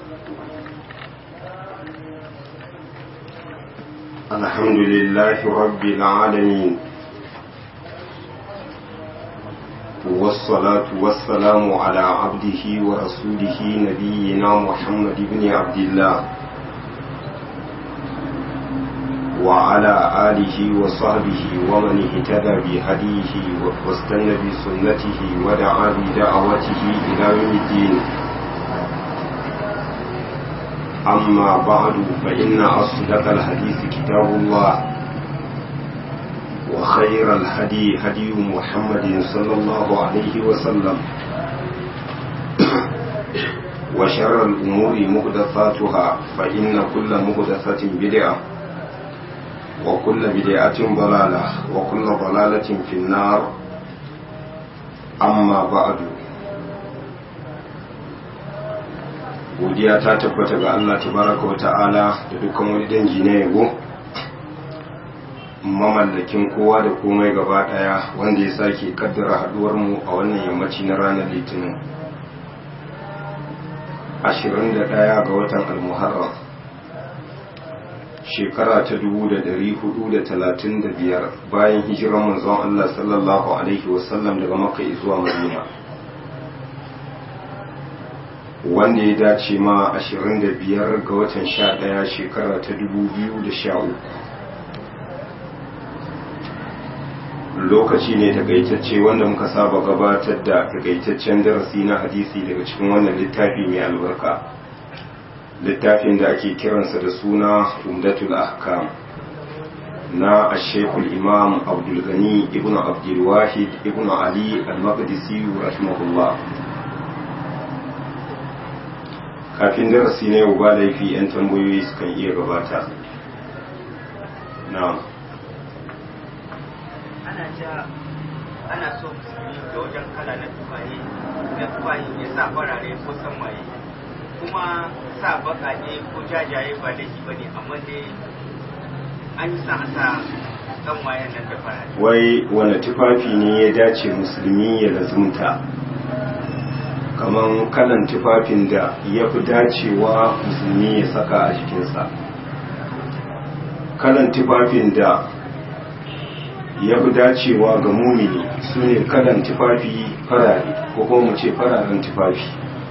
الحمد لله رب العالمين والصلاة والسلام على عبده ورسوله نبينا محمد بن عبد الله وعلى آله وصحبه ومن اهتدى بهديه واستنى بسنته ودعا بدعوته إلى يوم الدين أما بعد فإن أصدق الحديث كتاب الله وخير الهدي هدي محمد صلى الله عليه وسلم وشر الأمور مهدفاتها فإن كل مهدفة بدعة وكل بدعة ضلالة وكل ضلالة في النار أما بعد godiya ta tabbata ga Allah tabaraka wa ta'ala da dukkan wani dangi na yabo mamallakin kowa da komai gaba daya wanda ya sake kaddara haduwar mu a wannan yammaci na ranar litinin 21 ga watan al-muharram shekara ta 1435 bayan hijiran manzon Allah sallallahu alaihi wasallam daga makka zuwa madina wanda ya dace ma 25 ga watan 11 shekara ta 2013 lokaci ne takaitacce wanda muka saba gabatar da takaitaccen darasi na hadisi daga cikin wannan littafi mai albarka littafin da ake kiransa da suna umdatul ahkam na ashekul imam abdulgani ibn abdulwahid ibn ali al-maqdisi rahimahullah kafin darasi na yau ba laifi 'yan tambayoyi sukan iya gabata na ana ja ana so musulmi da wajen kala na tufaye na tufaye ya sa farare ko samaye kuma sa bakake ko jajaye ba laifi ba ne amma dai an yi sa a sa samayen nan da farare wai wane tufafi ne ya dace musulmi ya lazumta kamar kalan tufafin da ya fi dacewa musulmi ya saka a jikinsa kalan tufafin da ya fi dacewa ga mumini su ne kalan tufafi farare ko kuma mu ce fararen tufafi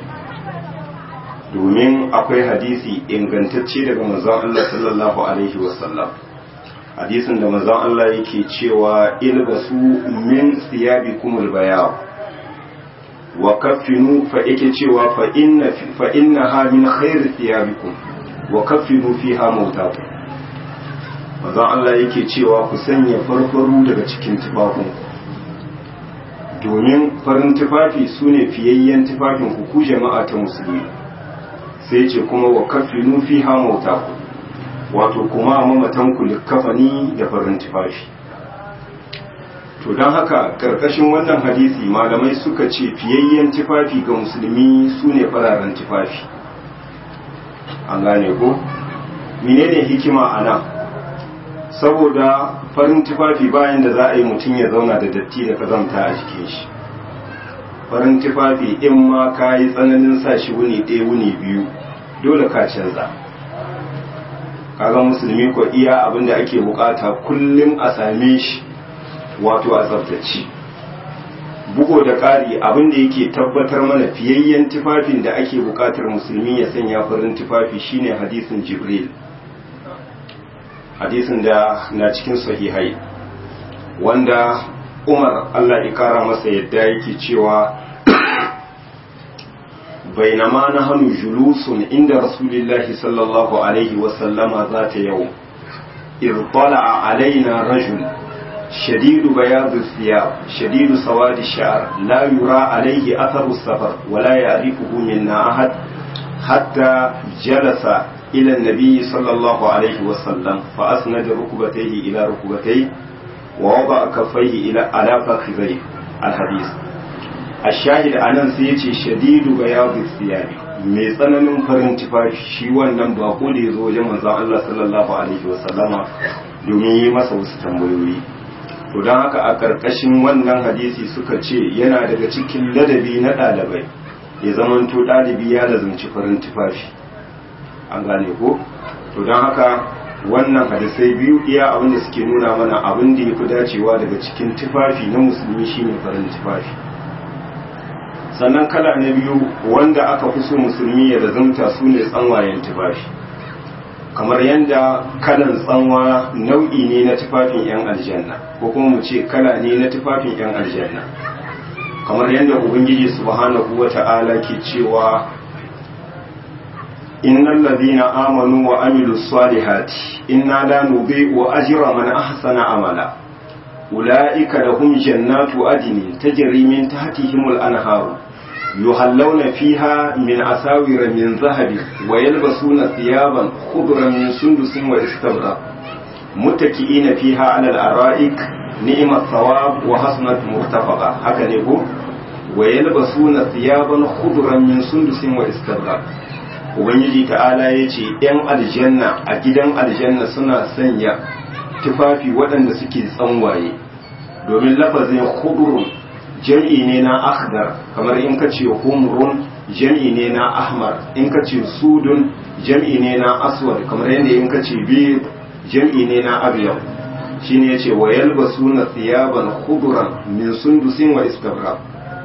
domin akwai hadisi ingantacce daga manzon Allah sallallahu alaihi wasallam hadisin da manzon Allah yake cewa ilbasu min siyabikumul bayaw wa kaffinu fa yake cewa fa inna fa innaha min khairi thiyabikum wa kaffinu fiha mautakum manzon Allah yake cewa ku sanya farfaru daga cikin tufafin domin farin tufafi sune fiyayyen tufafin ku ku jama'a ta musulmi sai ce kuma wa kaffinu fiha mautakum wato kuma mamatan ku likafani da farin tufafi to don haka karkashin wannan hadisi malamai suka ce fiyayyen tufafi ga musulmi su ne fararen tufafi an gane ko menene hikima a nan saboda farin tufafi bayan da za a yi mutum ya zauna da datti da kazamta a jikin shi farin tufafi in ma ka yi tsananin sa shi wuni ɗaya wuni biyu dole ka canza kaga musulmi ko iya abinda ake bukata kullum a same shi wato a tsabtace bugo da ƙari abin da yake tabbatar mana fiyayyen tufafin da ake buƙatar musulmi ya sanya farin tufafi shine hadisin jibril hadisin da na cikin sahihai wanda umar allah ya kara masa yadda yake cewa bainama na hannu julusun inda rasulillahi sallallahu alaihi wasallama za ta yau irtala alaina rajul شديد بياض الثياب شديد سواد الشعر لا يرى عليه أثر السفر ولا يعرفه منا أحد حتى جلس إلى النبي صلى الله عليه وسلم فأسند ركبتيه إلى ركبتيه ووضع كفيه إلى على فخذيه الحديث الشاهد أنا سيتي شديد بياض الثياب mai tsananin farin tufafi shi wannan bako da ya zo wajen manzon Allah sallallahu alaihi wasallama domin yi masa wasu tambayoyi to don haka a ƙarƙashin wannan hadisi suka ce yana daga cikin ladabi na ɗalibai ya zamanto ɗalibi ya lazumci farin tufafi an gane ko to don haka wannan hadisai biyu iya abin da suke nuna mana abin da ya fi dacewa daga cikin tufafi na musulmi shine farin tufafi sannan kala na biyu wanda aka fi so musulmi ya lazumta su ne tsanwayen tufafi kamar yadda kalan tsanwa nau'i ne na tufafin 'yan aljanna ko kuma mu ce kala ne na tufafin 'yan aljanna kamar yadda ubangiji subhanahu wa ta'ala ke cewa innal ladina amanu wa amilus salihati inna la nudhi'u ajra man ahsana amala ulaika lahum jannatu adnin tajri min tahtihimul anharu يهلون فيها من أساور من ذهب ويلبسون ثيابا خضرا من سندس واستبرق متكئين فيها على الأرائك نعم الثواب وحسنت مرتفقة هكذا يقول ويلبسون ثيابا خضرا من سندس واستبرق Ubangiji ta'ala ya ce, ‘yan aljanna a gidan aljanna suna sanya tufafi waɗanda suke tsanwaye, domin lafazin khudurun jam'i ne na akhdar kamar in ka ce humrun jam'i ne na ahmar in ka ce sudun jam'i ne na aswad kamar yadda in ka ce bid jam'i ne na abyad shine yace wa yalbasuna thiyaban khudran min sundusin wa istabra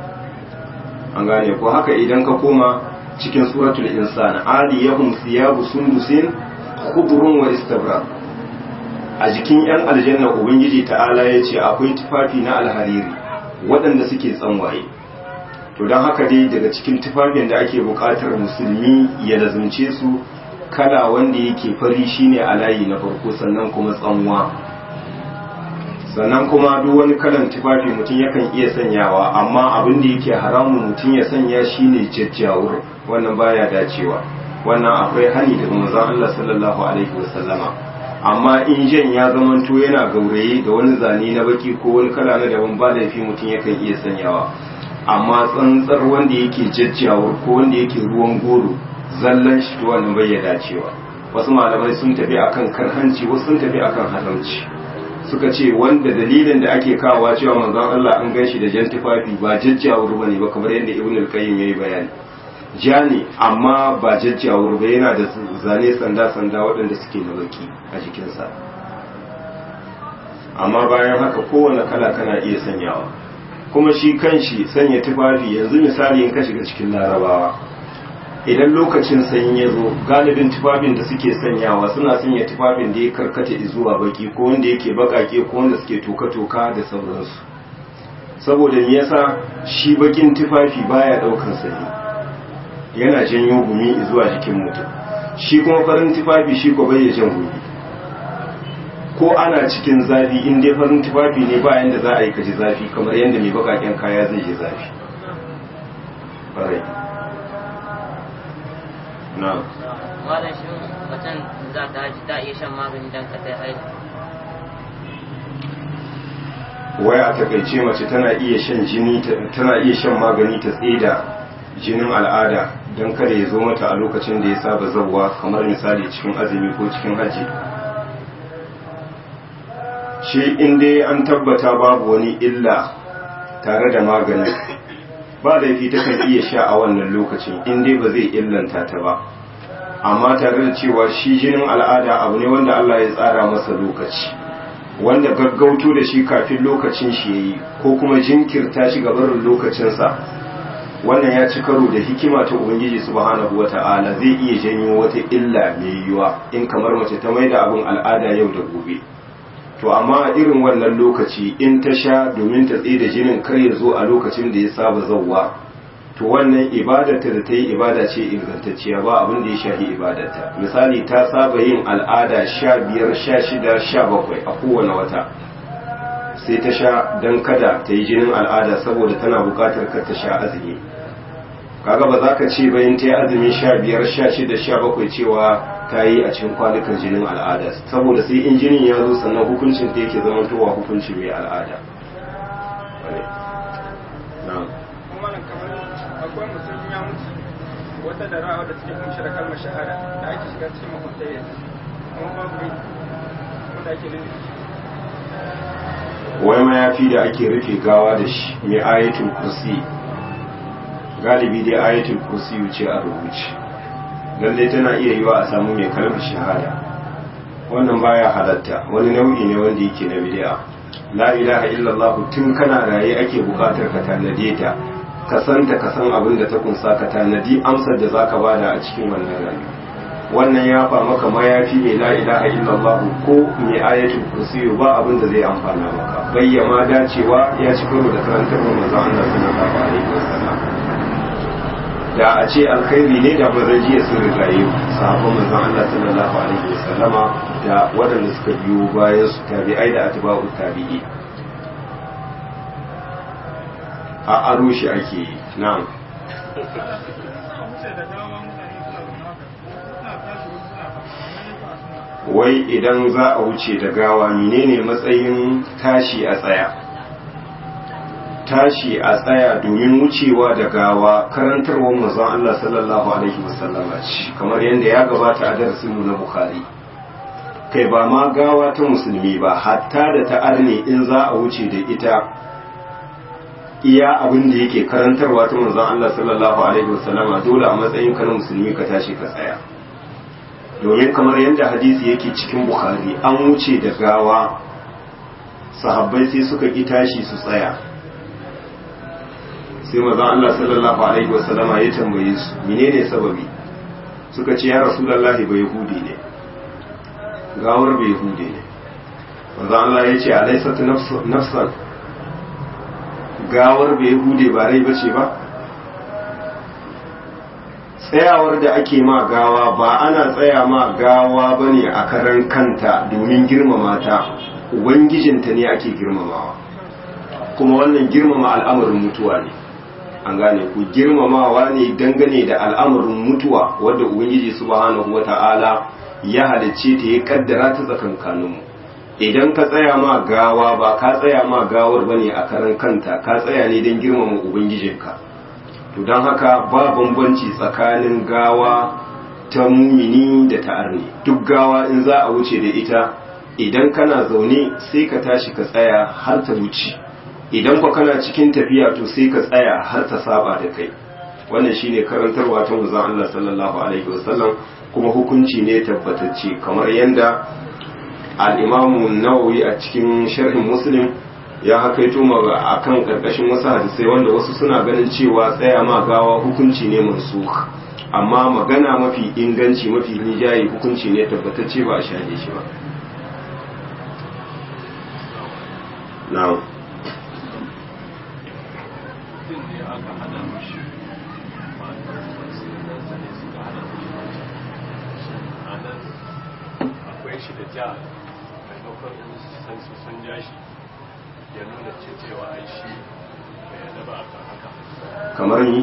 an gane ko haka idan ka koma cikin suratul insan aliyahum thiyabu sundusin khudrun wa istabra a jikin yan aljanna ubangiji ta'ala yace akwai tufafi na alhariri waɗanda suke tsanwaye to don haka dai daga cikin tufafin da ake buƙatar musulmi ya lazumce su kala wanda yake fari shine a layi na farko sannan kuma tsanwa sannan kuma duk wani kalan tufafi mutum yakan iya sanyawa amma abin da yake haramun mutum ya sanya shine jajjawur wannan baya dacewa wannan akwai hani daga manzon Allah sallallahu alaihi wasallama amma in jan ya zamanto yana gauraye da wani zane na baki ko wani kala na daban ba laifi mutum yakan iya sanyawa amma tsantsar wanda yake jajjawar ko wanda yake ruwan goro zallan shi to wannan bai ya dacewa wasu malamai sun tafi akan karhanci wasu sun tafi akan haramci suka ce wanda dalilin da ake kawowa cewa manzon Allah an ganshi da jan tufafi ba jajjawar bane ba kamar yadda Ibn al-Qayyim yayi bayani ja ne amma ba jajjawar ba yana da zane sanda-sanda waɗanda suke na baki a jikinsa amma bayan haka kowane kala kana iya sanyawa kuma shi kanshi sanya tufafi yanzu misali in ka shiga cikin larabawa idan lokacin sanyi ya zo galibin tufafin da suke sanyawa suna sanya tufafin da ya karkata zuwa baki ko wanda yake bakake ko wanda suke toka-toka da sauransu saboda me yasa shi bakin tufafi baya daukan sanyi yana janyo gumi zuwa jikin mutum shi kuma farin tufafi shi ko bai jan gumi ko ana cikin zafi in dai farin tufafi ne ba yanda za a yi kaji zafi kamar yadda mai bakaken kaya zai ji zafi ƙwarai na malam shi macen za ta haji ta iya shan magani don ka ta haji wai a takaice mace tana iya shan jini tana iya shan magani ta tsida jinin al'ada don kada ya zo mata a lokacin da ya saba zauwa kamar misali cikin azumi ko cikin haji shi inda an tabbata babu wani illa tare da maganin ba laifi takan iya sha a wannan lokacin inda ba zai illanta ta ba amma tare da cewa shi jinin al'ada abu ne wanda Allah ya tsara masa lokaci wanda gaggauto da shi kafin lokacin shi yayi ko kuma jinkirta shi gabarin lokacinsa wannan ya ci karo da hikima ta ubangiji subhanahu wata'ala zai iya janyo wata illa mai yiwuwa in kamar mace ta maida abin al'ada yau da gobe to amma a irin wannan lokaci in ta sha domin ta tsaye da jinin kar ya zo a lokacin da ya saba zauwa to wannan ibadarta da ta yi ibada ce ingantacciya ba abin da ya shahi ibadarta misali ta saba yin al'ada sha biyar sha shida sha bakwai a kowane wata sai ta sha don kada ta yi jinin al'ada saboda tana bukatar kar ta sha azumi kaga ba za ka ce bayan ta yi azumi sha biyar sha shida sha bakwai cewa ta yi a cikin kwanukan jinin al'ada saboda sai in jinin ya zo sannan hukuncin ta yake zama towa hukunci mai al'ada akwai musulmi ya mutu wata da ra'a da suke kunshi da kalmar shahada da ake shiga cikin makwabtai yanzu amma babu rai wanda ake nufi wai mayafi da ake rufe gawa da shi mai ayatul kursi galibi dai ayatul kursi wuce a rubuce lalle tana iya yiwa a samu mai kalmar shahada wannan baya halatta wani nau'i ne wanda yake na bid'a la ilaha illallah tun kana raye ake bukatar ka tanade ta ka san ta ka san abin da ta kunsa ka tanadi amsar da zaka bada a cikin wannan rayuwa wannan ya fa maka mayafi mai la ilaha illallah ko mai ayatul kursi ba abin da zai amfana maka bayyama dacewa ya ci karo da karantar manzon Allah sallallahu alaihi wasallam da a ce alkhairi ne da ba zai jiya sun rigaye sahabban manzon Allah sallallahu alaihi wasallama da waɗanda suka biyo bayan su tabi'ai da atba'u tabi'i a aro shi ake yi na'am wai idan za a wuce da gawa menene matsayin tashi a tsaya tashi a tsaya domin wucewa da gawa karantarwar manzon Allah sallallahu alaihi wasallama ce kamar yadda ya gabata a darasinmu na Bukhari kai ba ma gawa ta musulmi ba hatta da ta arne in za a wuce da ita iya abin da yake karantarwa ta manzon Allah sallallahu alaihi wasallama dole a matsayin ka na musulmi ka tashi ka tsaya domin kamar yadda hadisi yake cikin Bukhari an wuce da gawa sahabbai sai suka ki tashi su tsaya sai mazan Allah sallallahu alaihi wasallama ya tambaye su menene sababi suka ce ya rasulullahi bai hudi ne gawar bai hudi ne mazan Allah ya ce alaisat nafsan gawar bai hude ba rai bace ba tsayawar da ake ma gawa ba ana tsaya ma gawa bane a karan kanta domin girmama ta ubangijinta ne ake girmamawa kuma wannan girmama al'amarin mutuwa ne an gane ku girmamawa ne dangane da al'amarin mutuwa wadda ubangiji subhanahu wata'ala ya halicce ta ya kaddara ta tsakankaninmu idan ka tsaya ma gawa ba ka tsaya ma gawar bane a karan kanta ka tsaya ne don girmama ubangijinka to don haka ba bambanci tsakanin gawa ta mumini da ta arni duk gawa in za a wuce da ita idan kana zaune sai ka tashi ka tsaya har ta wuce idan kwa kana cikin tafiya to sai ka tsaya har ta saba da kai wannan shine karantarwa ta manzon Allah sallallahu alaihi wasallam kuma hukunci ne tabbatacce kamar yanda al-Imam Nawawi a cikin sharhin Muslim ya hakaito ma akan karkashin wasu hadisai wanda wasu suna ganin cewa tsaya ma gawa hukunci ne mansukh amma magana mafi inganci mafi rijayi hukunci ne tabbatacce ba a shaje shi ba na'am mutum ne aka hana mishi a nan akwai shi da ja maimakon san su sun ja shi ya nuna ce cewa ai shi bai yadda ba a kan haka kamar ni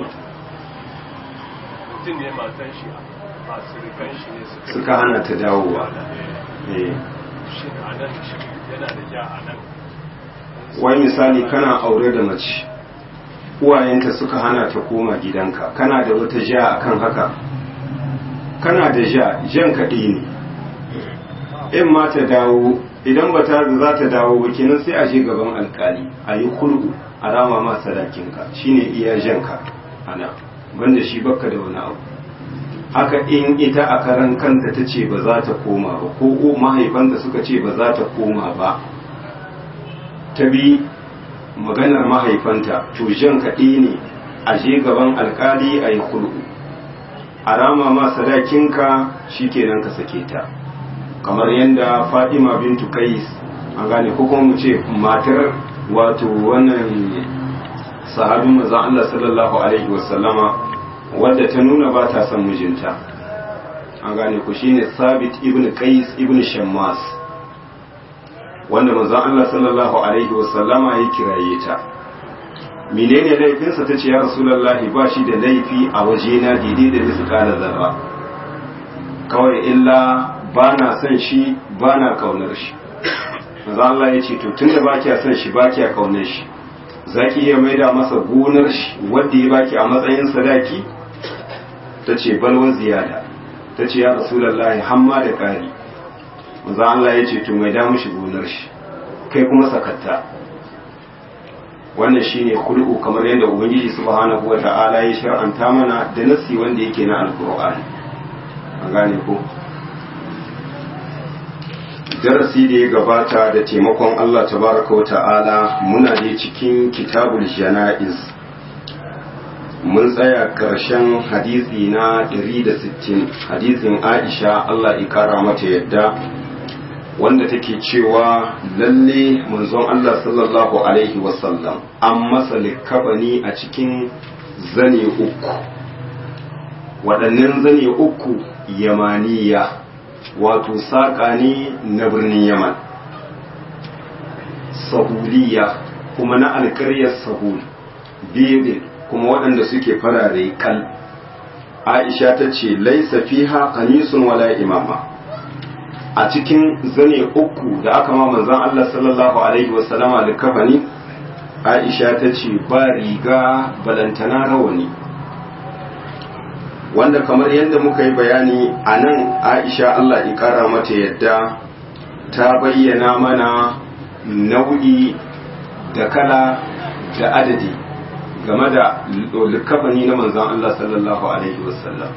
mutum ne matan shi ba surukan shi ne suka suka hana ta dawowa eh shi a nan shi yana da ja a nan wai misali kana aure da mace uwayenta suka hana ta koma gidanka kana da wata ja akan haka kana da ja jan kaɗi ne in ma ta dawo idan ba ta za ta dawo ba kenan sai a je gaban alkali a yi kulku a rama ma sadakinka shine iya janka ana banda shi bakka da wani abu haka in ita a karan kanta ta ce ba za ta koma ba ko mahaifanta suka ce ba za ta koma ba ta bi maganar mahaifanta to jan kaɗi ne a je gaban alkali a yi kulku a rama ma sadakinka shi kenan ka sake ta kamar yadda fatima bintu kais an gane ko kuma mu ce matar wato wannan sahabin manzon Allah sallallahu alaihi wasallama wadda ta nuna ba ta son mijinta an gane ku shine sabit ibn qais ibn shammas wanda manzon Allah sallallahu alaihi wasallama ya kiraye ta menene laifinsa ta ce ya rasulullahi ba shi da laifi a wajena daidai da nisu kala zarra kawai illa ba na son shi ba na kaunar shi manzon Allah ya ce to tunda ba kya son shi ba kya kaunar shi za ki iya maida masa gonar shi wadda ya baki a matsayin sadaki ta ce balwan ziyada ta ce ya rasulallahi hamma da ƙari maza Allah ya ce to maida mishi gonar shi kai kuma sakatta wannan shine kul'u kamar yadda ubangiji subhanahu wata'ala ya shar'anta mana da nasi wanda yake na alqur'ani a gane ko darasi da ya gabata da taimakon Allah tabaraka wa ta'ala muna da cikin kitabul jana'iz mun tsaya ƙarshen hadisi na 160 hadisin Aisha Allah ya kara mata yadda wanda take cewa lalle manzon Allah sallallahu alaihi wasallam an masa likabani a cikin zane uku waɗannan zane uku yamaniya wato saƙa ne na birnin yaman sahuliya kuma na alƙaryar sahul bebe kuma waɗanda suke farare kal aisha ta ce laisa fiha qamisun wala imama a cikin zane uku da aka ma manzon Allah sallallahu alaihi wasallama da kafani aisha ta ce ba riga balantana rawani wanda kamar yadda muka yi bayani a nan aisha Allah ya kara mata yadda ta bayyana mana nau'i da kala da adadi game da likafani na manzan Allah sallallahu alaihi wasallam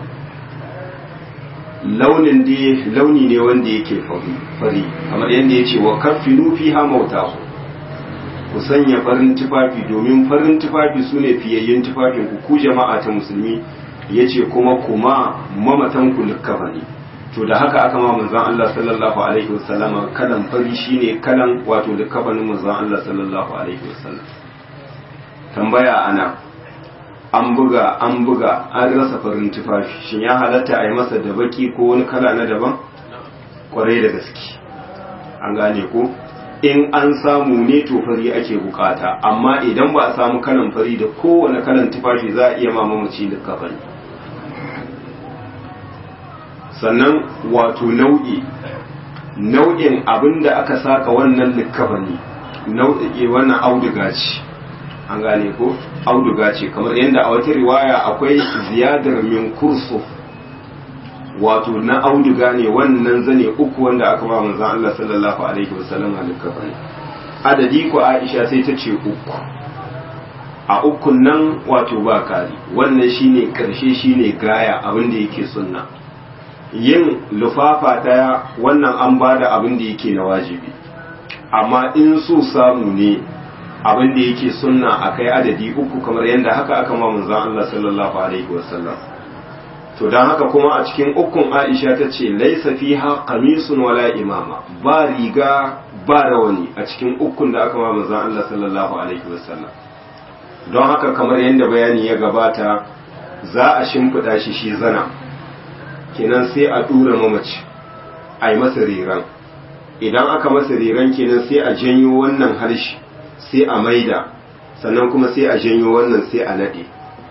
launin da launi ne wanda yake fari kamar yadda ya ce wa kaffinu fi ha mauta ku sanya farin tufafi domin farin tufafi su ne fiyayyen tufafin ku ku jama'a ta musulmi ya ce kuma kuma mamatan ku likafani to da haka aka ma manzan Allah sallallahu alaihi wasallama kalan fari shine kalan wato likafanin manzan Allah sallallahu alaihi wasallam tambaya ana an buga an buga an rasa farin tufafi shin ya halatta a yi masa da baki ko wani kala na daban kwarai da gaske an gane ko in an samu ne to fari ake bukata amma idan ba a samu kalan fari da kowane kalan tufafi za a iya mamamaci da kafani sannan wato nau'i nau'in abin da aka saka wannan likafani nau'i wannan auduga ce an gane ko auduga ce kamar yadda a wata riwaya akwai ziyadar min kursu wato na auduga ne wannan zane uku wanda aka ba manzon Allah sallallahu alaihi wasallam a likafani adadi ko Aisha sai ta ce uku a ukun nan wato ba kari wannan shine karshe shine gaya abin da yake sunna yin lufafa daya wannan an bada abin da yake na wajibi amma in so samu ne abin da yake sunna a kai adadi uku kamar yadda haka aka ma manzon Allah sallallahu alaihi wasallam to dan haka kuma a cikin ukun Aisha ta ce laisa fiha qamisun wala imama ba riga ba rawani a cikin ukun da aka ma manzon Allah sallallahu alaihi wasallam don haka kamar yadda bayani ya gabata za a shimfiɗa shi shi zana kenan sai a ɗura mamaci a yi masa riran idan aka masa riran kenan sai a janyo wannan harshe sai a maida sannan kuma sai a janyo wannan sai a naɗe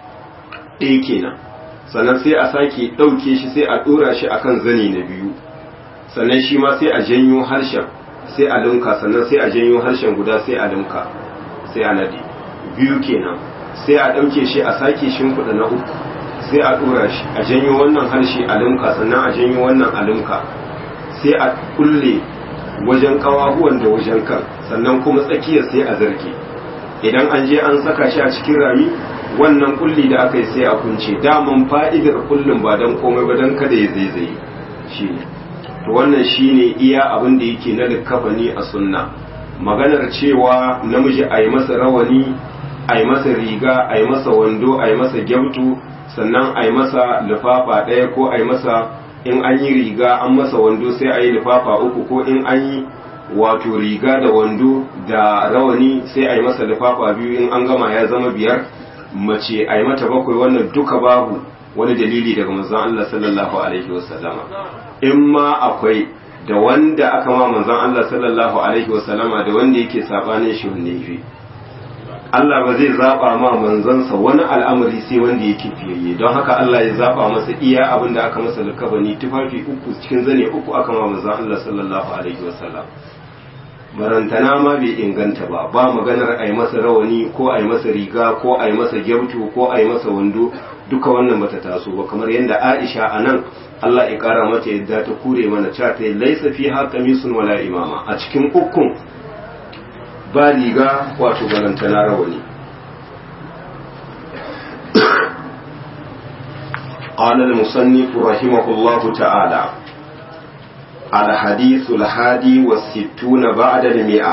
ɗaya kenan sannan sai a sake ɗauke shi sai a ɗora shi akan zane na biyu sannan shi ma sai a janyo harshen sai a linka sannan sai a janyo harshen guda sai a linka sai a naɗe biyu kenan sai a ɗauke shi a sake shimfiɗa na uku sai a ɗora shi a janyo wannan harshe a linka sannan a janyo wannan a linka sai a kulle wajen kawahuwan da wajen kan sannan kuma tsakiyar sai a zarge idan an je an saka shi a cikin rami wannan kulli da aka yi sai a kunce daman fa'idar kullum ba don komai ba don kada ya zaizaye shi ne to wannan shi ne iya abin da yake na likafani a sunna maganar cewa namiji a yi masa rawani a yi masa riga a yi masa wando a yi masa gyautu sannan a yi masa lifafa ɗaya ko a yi masa in an yi riga an masa wando sai a yi lifafa uku ko in an yi wato riga da wando da rawani sai a yi masa lifafa biyu in an gama ya zama biyar mace a yi mata bakwai wannan duka babu wani dalili daga manzon Allah sallallahu alaihi wasallama in ma akwai da wanda aka ma manzon Allah sallallahu alaihi wasallama da wanda yake sabanin shi wanne yafi Allah ba zai zaba ma manzansa wani al'amari sai wanda yake fiyayye don haka Allah ya zaba masa iya abin da aka masa likabani tufafi uku cikin zane uku aka ma manzon Allah sallallahu alaihi wasallam marantana ma bai inganta ba ba maganar a yi masa rawani ko a yi masa riga ko a yi masa gyautu ko a yi masa wando duka wannan bata taso ba kamar yadda Aisha a nan Allah ya kara mata yadda ta kure mana cewa ta laisa fi ha qamisun wala imama a cikin ukun ba riga wato barantana rawani قال المصنف رحمه الله تعالى الحديث الحادي والستون بعد المئة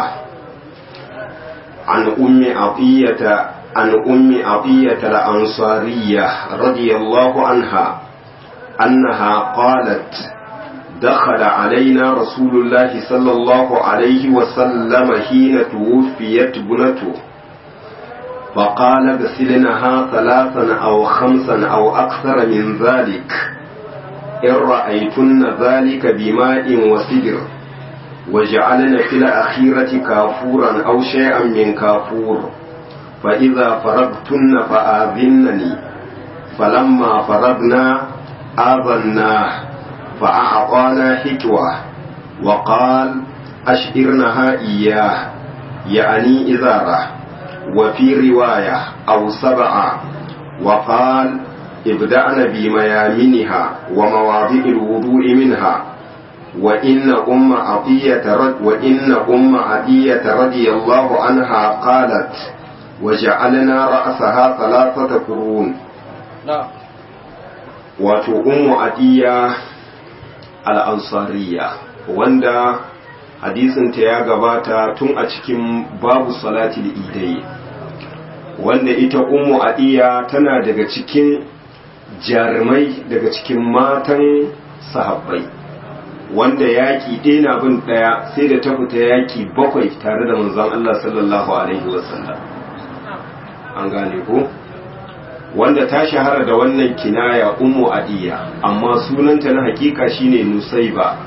عن أم عطية عن أم عطية الأنصارية رضي الله عنها أنها قالت دخل علينا رسول الله صلى الله عليه وسلم حين توفيت ابنته فقال اغسلنها ثلاثا أو خمسا أو أكثر من ذلك إن رأيتن ذلك بماء وسدر وجعلن في الأخيرة كافورا أو شيئا من كافور فإذا فرغتن فآذنني فلما فرغنا آذناه فأعطانا حكوة وقال أشئرنها إياه يعني إزارة وفي رواية أو سبعة وقال ابدأن بميامنها ومواضع الوضوء منها وإن أم عطية رد وإن أم عطية رضي الله عنها قالت وجعلنا رأسها ثلاثة قرون نعم wato ummu adiya al'ansariya wanda hadisinta ya gabata tun a cikin babu salati da idai wanda ita ummu adiya tana daga cikin jarumai daga cikin matan sahabbai wanda yaƙi ɗaya na bin ɗaya sai da ta fita yaƙi bakwai tare da manzon Allah sallallahu alaihi wasallam an gane ko wanda ta shahara da wannan kinaya ummu adiya amma sunanta na hakika shine nusaiba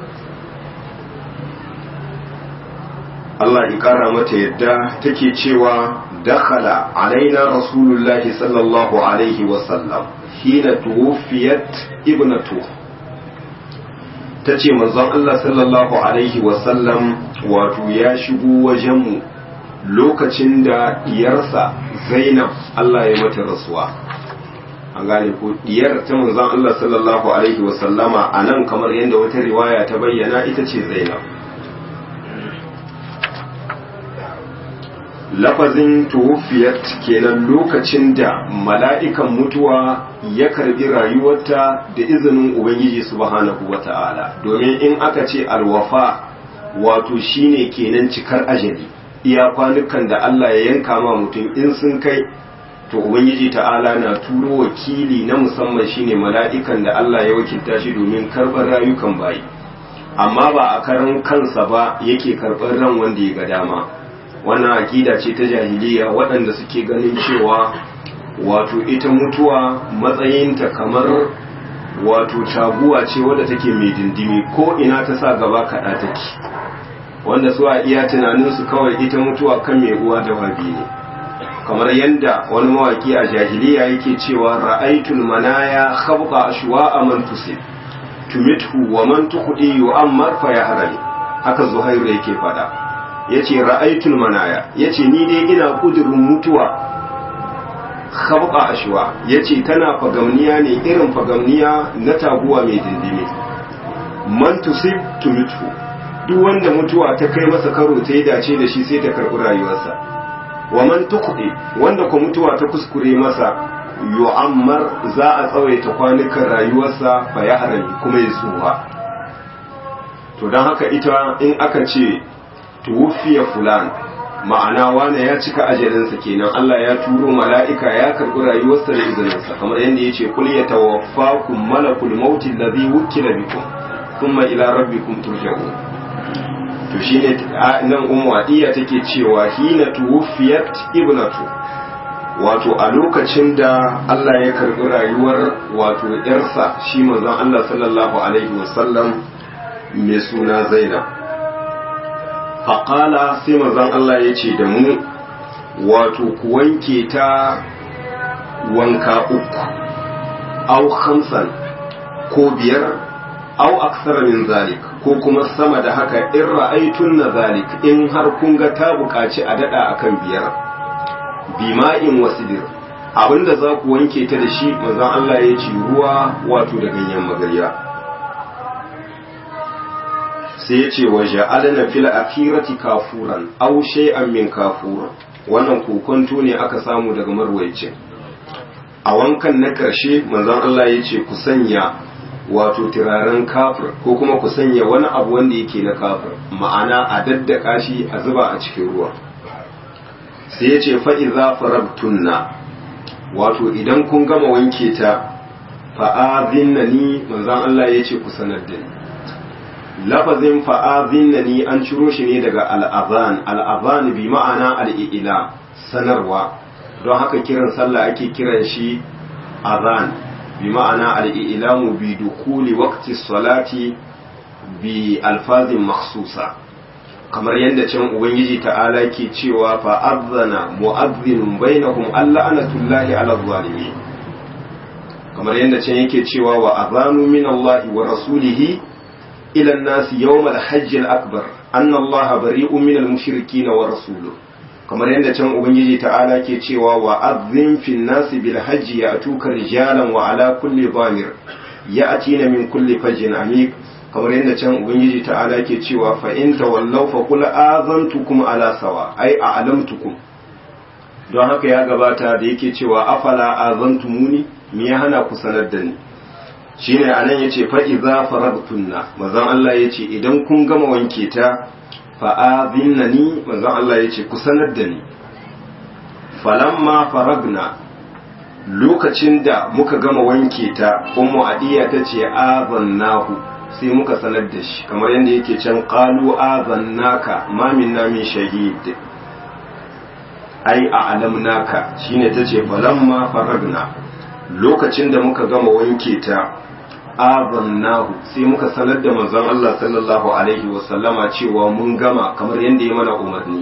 Allah ya kara mata yadda take cewa dakhala alaina rasulullahi sallallahu alaihi wasallam hina tuwfiyat ibnatu tace manzon Allah sallallahu alaihi wasallam wato ya shigo wajenmu lokacin da diyarsa Zainab Allah ya mata rasuwa an gane ko diyar ta manzon Allah sallallahu alaihi wa sallama anan kamar yadda wata riwaya ta bayyana ita ce Zainab lafazin tuwfiyat kenan lokacin da mala'ikan mutuwa ya karbi rayuwarta da izinin ubangiji subhanahu wata'ala domin in aka ce alwafa wato shine kenan cikar ajali iya kwanukan da Allah ya yanka ma mutum in sun kai to ubangiji ta'ala na turo wakili na musamman shine mala'ikan da Allah ya wakilta shi domin karɓar rayukan bayi amma ba a karan kansa ba yake karɓar ran wanda ya ga dama wannan akida ce ta jahiliya waɗanda suke ganin cewa wato ita mutuwa matsayinta kamar wato taguwa ce wadda take mai dindimi ko ina ta sa gaba kaɗa take wanda su a iya tunaninsu kawai ita mutuwa kan mai uwa da wabi ne kamar yadda wani mawaki a jahiliya yake cewa ra'aitul manaya khabqa ashwa'a man tusib tumithu wa man tuqdi yu'ammar fa yahrani haka zuhairu yake fada yace ra'aitul manaya yace ni dai ina kudurin mutuwa khabqa ashwa yace tana fagamniya ne irin fagamniya na taguwa mai dindime man tusib tumithu duk wanda mutuwa ta kai masa karo ta yi dace da shi sai ta karɓi rayuwarsa wa man tuqdi wanda ko mutuwa ta kuskure masa yu'ammar za a tsawaita kwanukan rayuwarsa fa ya harami kuma ya tsuha to don haka ita in aka ce tuwfiya fulan ma'ana wane ya cika ajalinsa kenan Allah ya turo mala'ika ya karɓi rayuwarsa da izininsa kamar yadda ya ce kul yatawaffakum malakul mauti alladhi wukila bikum thumma ila rabbikum turja'un to shine nan ummu adiya take cewa hina tuwfiyat ibnatu wato a lokacin da Allah ya karbi rayuwar wato yarsa shi manzon Allah sallallahu alaihi wasallam mai suna Zainab faqala sai manzon Allah ya ce da mu wato ku wanke ta wanka uku au khamsan ko biyar au aksara min zalik ko kuma sama da haka in ra'aitun na zalik in har kun ga ta buƙaci a daɗa akan biyar bima'in wasidir abinda za ku wanke ta da shi manzon Allah ya ce ruwa wato da ganyen magarya sai ya ce wa ja'alna fil akhirati kafuran aw shay'an min kafur wannan kokonto ne aka samu daga marwayacin a wankan na ƙarshe manzon Allah ya ce ku sanya wato turaren kafir ko kuma ku sanya wani abu wanda yake na kafir ma'ana a daddaka shi a zuba a cikin ruwa sai ya ce fa'iza farabtunna wato idan kun gama wanke ta fa'azinna ni manzon Allah ya ce ku sanar da ni lafazin fa'azinna ni an ciro shi ne daga al'azan al'azan bi ma'ana al'ila sanarwa don haka kiran sallah ake kiran shi azan bi ma'ana al'ilamu bi dukuli waqti salati bi alfazin makhsusa kamar yadda can ubangiji ta'ala ke cewa fa'azzana mu'azzinun bainahum alla anatullahi ala zalimin kamar yadda can yake cewa wa azanu min Allah wa rasulihi ila an-nasi yawm al-hajj al-akbar anna Allah bari'un min al-mushrikeen wa rasuluhu kamar yadda can ubangiji ta'ala ke cewa wa azzin fin nasi bil hajji ya atuka rijalan wa ala kulli dhamir ya atina min kulli fajjin amik kamar yadda can ubangiji ta'ala ke cewa fa in tawallaw fa qul azantukum ala sawa ai a'lamtukum don haka ya gabata da yake cewa afala azantumuni me ya hana ku sanar da ni shine anan yace fa idza faradtunna manzon Allah yace idan kun gama wanke ta fa'azinnani manzon Allah ya ce ku sanar da ni falamma faragna lokacin da muka gama wanke ta ummu adiya ta ce azannahu sai muka sanar da shi kamar yadda yake can qalu azannaka ma minna min shahid ai a alamnaka shine ta ce falamma faragna lokacin da muka gama wanke ta azannahu sai muka sanar da manzon Allah sallallahu alaihi wasallama cewa mun gama kamar yadda ya mana umarni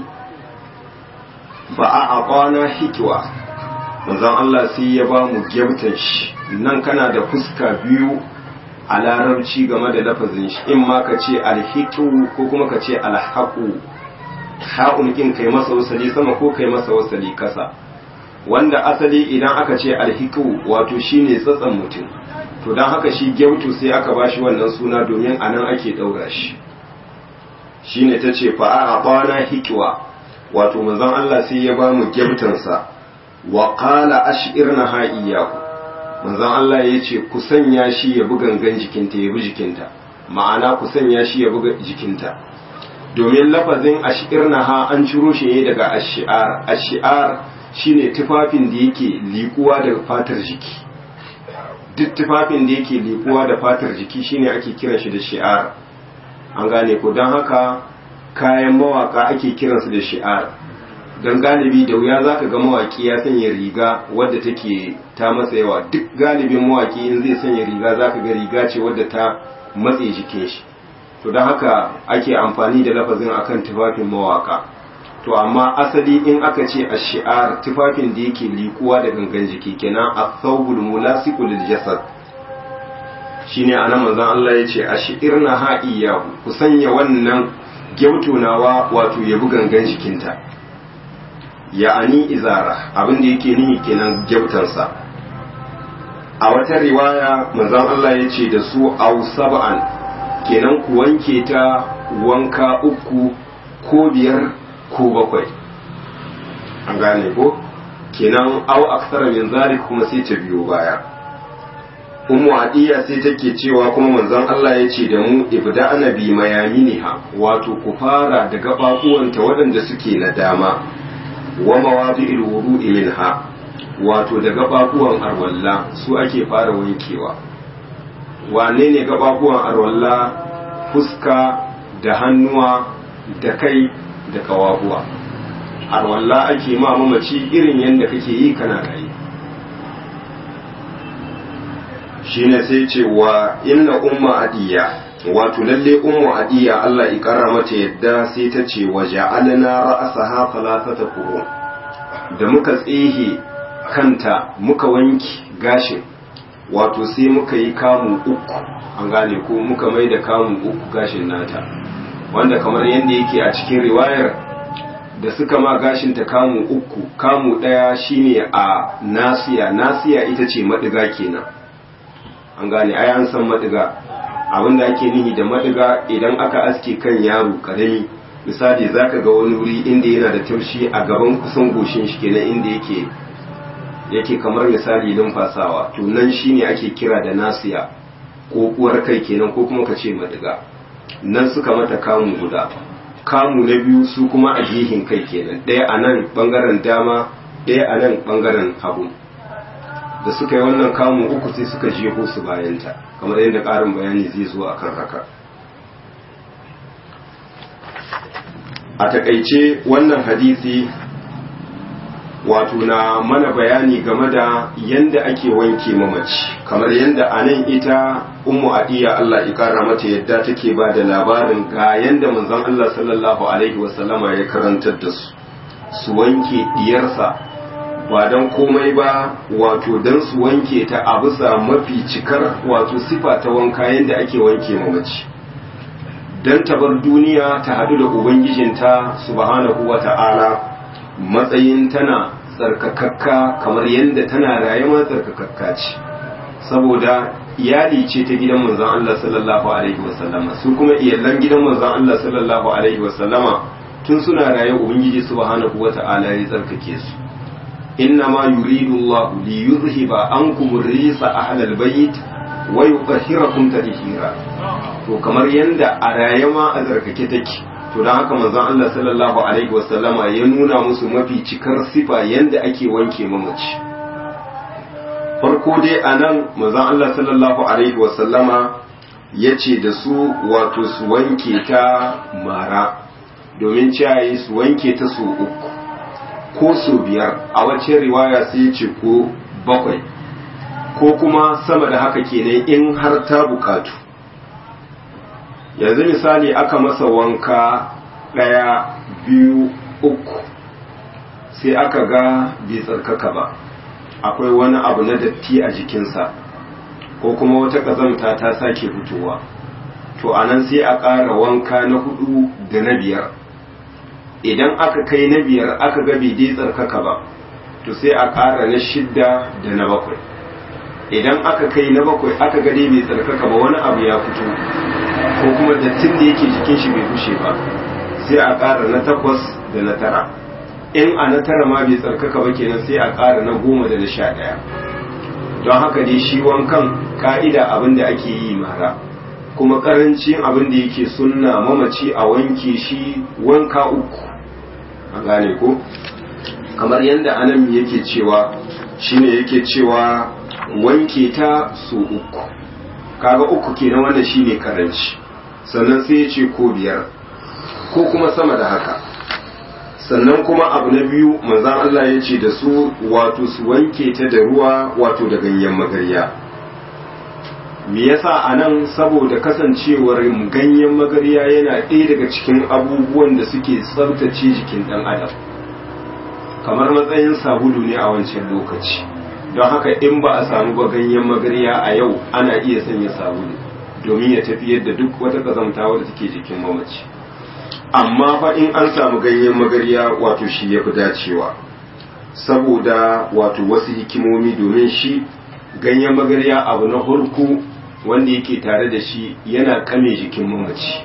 ba a aqana hikwa manzon Allah sai ya ba mu gyautan shi nan kana da fuska biyu a larabci game da lafazin shi in ma ka ce alhiqu ko kuma ka ce alhaqu ha'un kin kai masa wasali sama ko kai masa wasali kasa wanda asali idan aka ce alhiqu wato shine tsatsan mutum to don haka shi gyautu sai aka bashi wannan suna domin a nan ake ɗaura shi shi ne ta ce fa'a a ɓana hikiwa wato manzon Allah sai ya ba mu gyautansa wa ƙala ashir na ha'iyahu manzon Allah ya ce ku sanya shi ya bi gangan jikinta ya bi jikinta ma'ana ku sanya shi ya bi jikinta domin lafazin ashir na ha an ciro shi ne daga ashi'ar ashi'ar shine tufafin da yake liƙuwa daga fatar jiki duk tufafin da yake lifuwa da fatar jiki shine ake kiran shi da shi'ar an gane ko don haka kayan mawaka ake kiransu da shi'ar don galibi da wuya zaka ga mawaki ya sanya riga wadda take ta matsa yawa duk galibin mawaki in zai sanya riga zaka ga riga ce wadda ta matse jikin shi to don haka ake amfani da lafazin akan tufafin mawaka to amma asali in aka ce a shi'ar tufafin da yake likuwa da gangan jiki kenan a thawbul mulasiku lil jasad shine anan manzon Allah ya ce a shi'irna ha'iyahu ku sanya wannan gyautunawa wato ya bi gangan jikinta ya'ani izara abin da yake nihi kenan gyautansa a wata riwaya manzon Allah ya ce da su au sab'an kenan ku wanke ta wanka uku ko biyar ko bakwai an gane ko kenan au aksara min zalik kuma sai ta biyo baya ummu adiya sai take cewa kuma manzon Allah ya ce da mu ibda'na bi mayaminiha wato ku fara da gababuwanta waɗanda suke na dama wa mawadi'il wudu'i minha wato da gababuwan arwalla su ake fara wankewa wane ne gababuwan arwalla fuska da hannuwa da kai da kawahuwa arwalla ake ma mamaci irin yadda kake yi kana rayu shine sai ce wa inna umma adiya wato lalle ummu adiya Allah ya kara mata yadda sai ta ce wa ja'alna ra'saha thalathata qurun da muka tsehe kanta muka wanki gashin wato sai muka yi kamun uku an gane ko muka mai da kamun uku gashin nata wanda kamar yadda yake a cikin riwayar da suka ma gashin ta kamu uku kamu ɗaya shine a nasiya nasiya ita ce maɗiga kenan an gane ai an san maɗiga abinda ake nihi da maɗiga idan aka aske kan yaro karami misali zaka ga wani wuri inda yana da taushi a gaban kusan goshin shi kenan inda yake yake kamar misali numfasawa to nan shine ake kira da nasiya ko uwar kai kenan ko kuma ka ce madiga nan suka mata kamu guda kamu na biyu su kuma a jihin kai kenan ɗaya a nan ɓangaren dama ɗaya a nan ɓangaren hagu da suka yi wannan kamu uku sai suka jeho su bayanta kamar yadda ƙarin bayani zai zo akan haka a takaice wannan hadisi wato na mana bayani game da yanda ake wanke mamaci kamar yanda a nan ita ummu adiya Allah ya kara mata yadda take ba da labarin ga yanda manzon Allah sallallahu alaihi wasallama ya karantar da su su wanke diyarsa ba don komai ba wato don su wanke ta a bisa mafi cikar wato sifa ta wanka yanda ake wanke mamaci don ta bar duniya ta hadu da ubangijinta subhanahu wa ta'ala matsayin tana tsarkakakka kamar yadda tana rayuwa tsarkakakka ce saboda iyali ce ta gidan manzon Allah sallallahu alaihi wasallama su kuma iyalan gidan manzon Allah sallallahu alaihi wasallama tun suna raye ubangiji subhanahu wata'ala ya tsarkake su inna ma yuridu Allah li yuzhiba ankum risa ahlal bayt wa yutahhirakum tadhira to kamar yanda a rayuwa a tsarkake take to don haka manzon Allah sallallahu alaihi wasallama ya nuna musu mafi cikar sifa yanda ake wanke mamaci farko dai a nan manzon Allah sallallahu alaihi wasallama ya ce da su wato su wanke ta mara domin ciyayi su wanke ta su uku ko su biyar a wacce riwaya sai ya ce ko bakwai ko kuma sama da haka kenan in har ta bukatu yanzu misali aka masa wanka ɗaya biyu uku sai aka ga bai tsarkaka ba akwai wani abu na datti a jikinsa ko kuma wata ƙazamta ta sake fitowa to anan sai a ƙara wanka na hudu da na biyar idan aka kai na biyar aka ga bai dai tsarkaka ba to sai a ƙara na shidda da na bakwai idan aka kai na bakwai aka ga dai bai tsarkaka ba wani abu ya fito ko kuma dattin da yake jikin shi bai bushe ba sai a ƙara na takwas da na tara in a na tara ma bai tsarkaka ba kenan sai a ƙara na goma da na sha ɗaya don haka dai shi wankan ka'ida abin da ake yi mara kuma ƙarancin abin da yake sunna mamaci a wanke shi wanka uku a gane ko kamar yadda anan yake cewa shine yake cewa wanke ta su uku kaga uku kenan wannan shine karanci sannan sai ya ce ko biyar ko kuma sama da haka sannan kuma abu na biyu manzan Allah ya ce da su wato su wanke ta da ruwa wato da ganyen magarya me yasa a nan saboda kasancewar ganyen magarya yana ɗaya daga cikin abubuwan da suke tsabtace jikin ɗan adam kamar matsayin sabulu ne a wancan lokaci don haka in ba a samu ba ganyen magarya a yau ana iya sanya sabulu domin ya tafiyar da duk wata kazamta wadda take jikin mamaci amma fa in an samu ganyen magarya wato shi ya fi dacewa saboda wato wasu hikimomi domin shi ganyen magarya abu na hurku wanda yake tare da shi yana kame jikin mamaci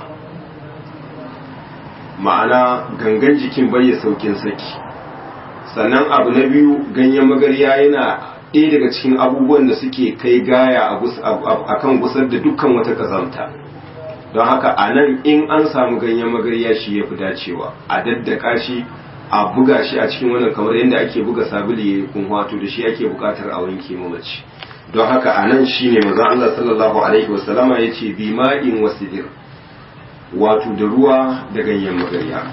ma'ana gangan jikin bai ya saukin saki sannan abu na biyu ganyen magarya yana ɗaya daga cikin abubuwan da suke kai gaya a kan gusar da dukkan wata kazamta don haka a nan in an samu ganyen magarya shi ya fi dacewa a daddaka shi a buga shi a cikin wannan kamar yadda ake buga sabuli ya kun wato da shi ake bukatar a wanke mamaci don haka a nan shi ne maza Allah sallallahu alaihi wasallama ya ce bi ma'in wasidir wato da ruwa da ganyen magarya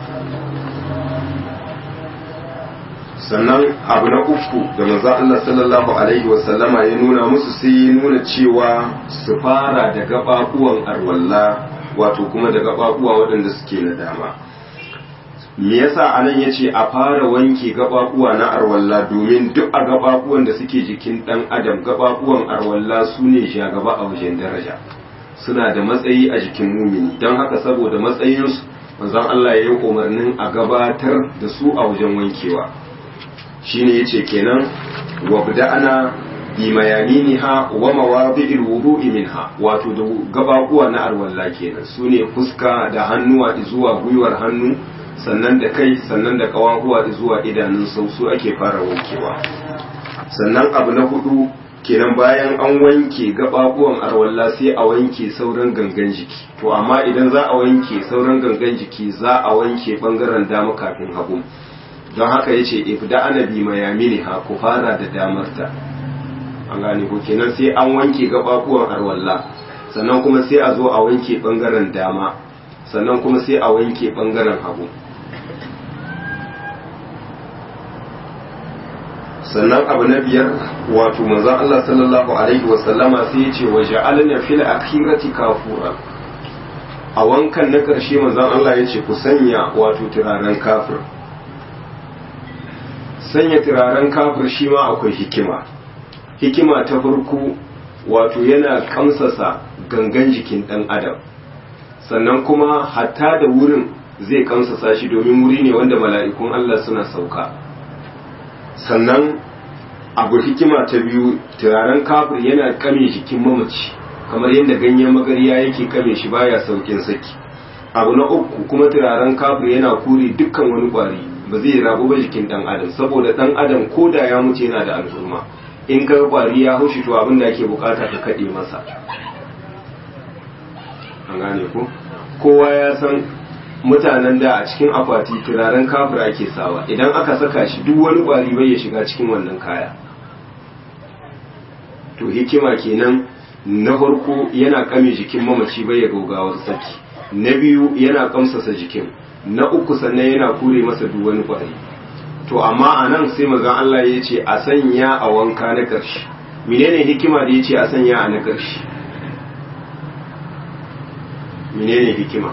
sannan abu na uku da maza Allah sallallahu alaihi wasallama ya nuna musu sai ya nuna cewa su fara da gaɓaɓuwan arwalla wato kuma da gaɓaɓuwa waɗanda suke na dama me yasa anan yace a fara wanke gababuwa na arwalla domin duk a gababuwan da suke jikin dan adam gababuwan arwalla su ne shagaba a wajen daraja suna da matsayi a jikin mumini don haka saboda matsayinsu manzon Allah ya yi umarnin a gabatar da su a wajen wankewa shine yace kenan wa ana bi mayaniniha wa mawadi'il wudu'i minha wato da gababuwa na arwalla kenan sune fuska da hannuwa zuwa gwiwar hannu sannan da kai sannan da kawahuwa zuwa idanun sausu ake fara wankewa sannan abu na hudu kenan bayan an wanke gababuwan arwalla sai a wanke sauran gangan jiki to amma idan za a wanke sauran gangan jiki za a wanke bangaren dama kafin hagu don haka yace ibda anabi mayamini ha ku fara da damarta an gane ko kenan sai an wanke gababuwan arwalla sannan kuma sai a zo a wanke bangaren dama sannan kuma sai a wanke bangaren hagu sannan abu na biyar wato manzon Allah sallallahu alaihi wasallama sai ya ce wa ja'alna fil akhirati kafura a wankan na karshe manzon Allah ya ce ku sanya wato turaren kafir sanya turaren kafir shi ma akwai hikima hikima ta farko wato yana kamsasa gangan jikin dan adam sannan kuma hatta da wurin zai kamsasa shi domin wuri ne wanda mala'ikun Allah suna sauka sannan abu hikima ta biyu turaren kafir yana kame jikin mamaci kamar yadda ganyen magariya yake kame shi baya saukin saki abu na uku kuma turaren kafir yana kure dukkan wani kwari ba zai rabu ba jikin dan adam saboda dan adam ko da ya mutu yana da alhurma in ka kwari ya haushi to abin da ake bukata ka kade masa an gane ko kowa ya san mutanen da a cikin akwati turaren kafir ake sawa idan aka saka shi duk wani kwari bai ya shiga cikin wannan kaya to hikima kenan na farko yana kame jikin mamaci bai ya gaugawar saki na biyu yana kamsasa jikin na uku sannan yana kure masa duk wani kwari to amma a nan sai mazan Allah ya ce a sanya a wanka na ƙarshe menene hikima da ya ce a sanya a na ƙarshe menene hikima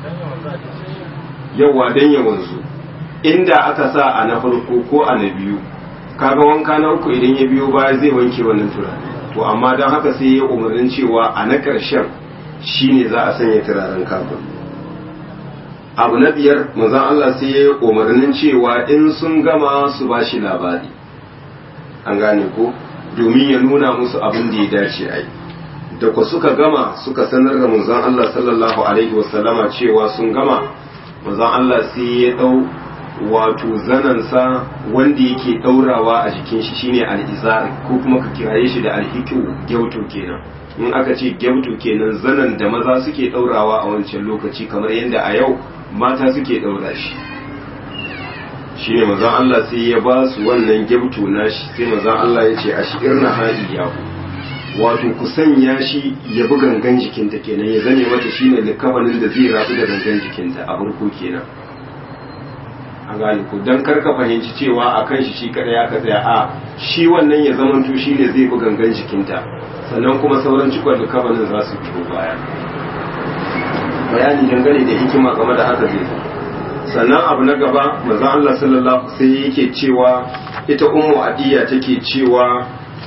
yawa don ya wanzu inda aka sa a na farko ko a na biyu kaga wanka na uku idan ya biyo baya zai wanke wannan turare to amma don haka sai ya umarnin cewa a na ƙarshen shine za a sanya turaren kafin abu na biyar manzon Allah sai ya umarnin cewa in sun gama su ba shi labari an gane ko domin ya nuna musu abin da ya dace a yi da ku suka gama suka sanar da manzon Allah sallallahu alaihi wasallama cewa sun gama manzon Allah sai ya dau wato zanansa wanda yake daurawa a jikin shi shine al-izar ko kuma ka kiraye shi da al-hiqu gyauto kenan in aka ce gyauto kenan zanan da maza suke daurawa a wancan lokaci kamar yadda a yau mata suke daura shi shine manzon Allah sai ya ba su wannan gyauto nashi sai manzon Allah ya ce ashirna hadiyahu wato ku sanya shi ya bi gangan jikinta kenan ya zame mata shine likafanin da zai rabu da gangan jikinta a farko kenan a gane ku don karka fahimci cewa a kan shi shi kadai aka tsaya a shi wannan ya zamanto shi ne zai bi gangan jikinta sannan kuma sauran cikon likafanin za su biyo baya bayani dangane da hikima game da haka zai sannan abu na gaba manzon Allah sallallahu sai yake cewa ita ummu adiya take cewa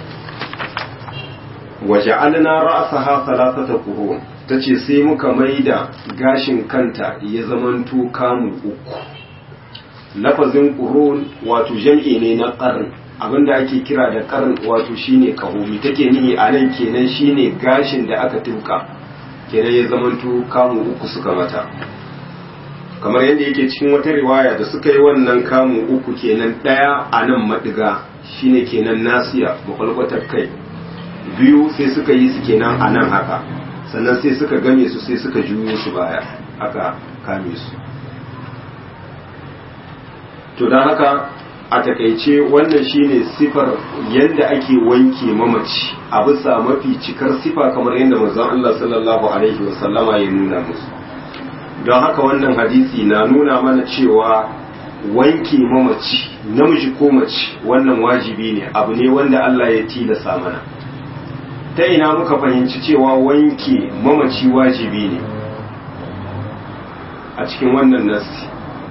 waja'alna ra'saha thalathata qurun tace sai muka maida gashin kanta ya zamanto kamu uku lafazin qurun wato jam'i ne na qarn abinda ake kira da qarn wato shine kahumi take nihi a nan kenan shine gashin da aka tuka kenan ya zamanto kamu uku suka mata kamar yadda yake cikin wata riwaya da suka yi wannan kamu uku kenan daya a nan madiga shine kenan nasiya makwalkwatar kai biyu sai suka yi su kenan a nan haka sannan sai suka game su sai suka juyo su baya aka kame su to don haka a takaice wannan shine sifar yadda ake wanke mamaci a bisa mafi cikar sifa kamar yadda manzon Allah sallallahu alaihi wasallama ya nuna musu don haka wannan hadisi na nuna mana cewa wanke mamaci namiji ko mace wannan wajibi ne abu ne wanda Allah ya tilasa mana ta ina muka fahimci cewa wanke mamaci wajibi ne a cikin wannan nasi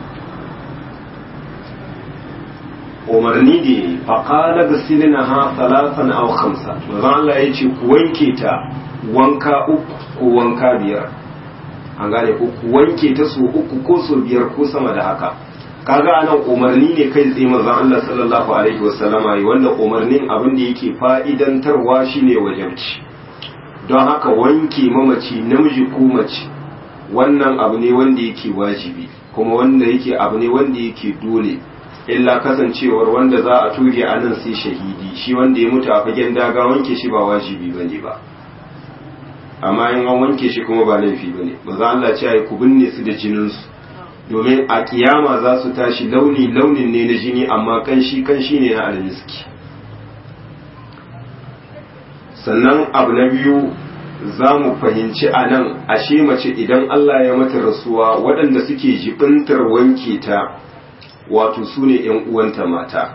umarni ne faƙala ga silina ha talatan au khamsa manzon Allah ya ce ku wanke ta wanka uku ko wanka biyar an gane ko ku wanke ta so uku ko so biyar ko sama da haka kaga anan umarni ne kai tsaye manzon Allah sallallahu alaihi wasallama yi wanda umarnin abin da yake fa'idantarwa shine wajabci don haka wanke mamaci namiji ko mace wannan abu ne wanda yake wajibi kuma wanda yake abu ne wanda yake dole illa kasancewar wanda za a tuge a nan sai shahidi shi wanda ya mutu a fagen daga wanke shi ba wajibi ba ne ba amma in an wanke shi kuma ba laifi ba ne ba za Allah ce ai ku binne su da jininsu domin a kiyama za su tashi launi launin ne na jini amma kanshi kanshi ne na almiski sannan abu na biyu za mu fahimci a nan ashe mace idan Allah ya mata rasuwa waɗanda suke jibintar wanke ta wato su ne ‘yan uwanta mata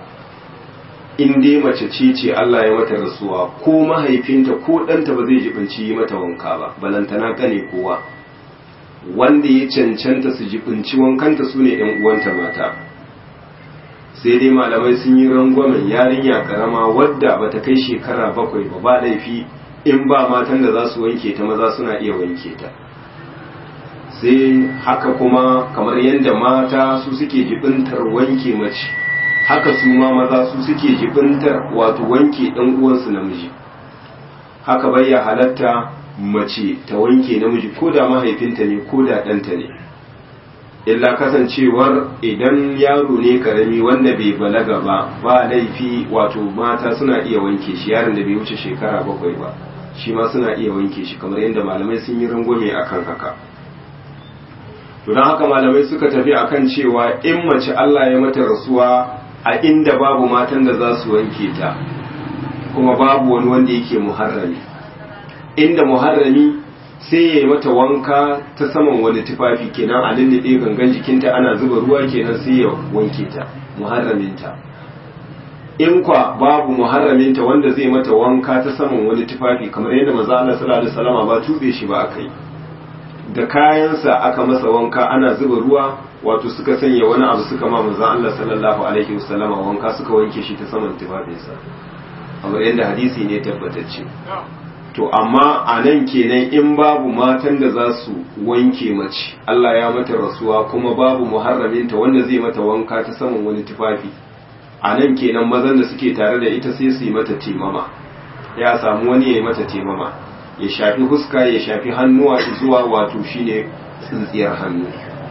in dai mace ce ce Allah ya mata rasuwa ko mahaifinta ko ɗanta ba zai jibinci yi mata wanka ba balantana kane kowa wanda ya cancanta su jibinci wankanta su ne ‘yan uwanta mata sai dai malamai sun yi rangwamen yarinya karama wadda bata kai shekara bakwai ba ba laifi in ba matan da za su wanke ta maza suna iya wanke ta sai haka kuma kamar yadda mata su suke jibintar wanke mace haka su ma maza su suke jibintar wato wanke ɗan uwansu namiji haka bai ya halatta mace ta wanke namiji ko da mahaifinta ne ko da ɗanta ne illa kasancewar idan yaro ne karami wanda bai balaga ba ba laifi wato mata suna iya wanke shi yaron da bai wuce shekara bakwai ba shi ma suna iya wanke shi kamar yadda malamai sun yi rangwame akan haka to don haka malamai suka tafi akan cewa in mace Allah ya mata rasuwa a inda babu matan da za su wanke ta kuma babu wani wanda yake muharrami inda muharrami sai ya yi mata wanka ta saman wani tufafi kenan a lullube gangan jikinta ana zuba ruwa kenan sai ya wanke ta muharraminta in kwa babu muharraminta wanda zai mata wanka ta saman wani tufafi kamar yadda maza Allah sallallahu alaihi wasallam ba tube shi ba akai da kayansa aka masa wanka ana zuba ruwa wato suka sanya wani abu suka ma maza Allah sallallahu alaihi wasallama wanka suka wanke shi ta saman tufafinsa kamar yadda hadisi ne tabbatacce to amma a nan kenan in babu matan da za su wanke mace Allah ya mata rasuwa kuma babu muharraminta wanda zai mata wanka ta saman wani tufafi a nan kenan mazan da suke tare da ita sai su yi mata temama ya samu wani ya yi mata temama ya shafi huska ya shafi hannuwa zuwa wato shine tsintsiyar hannu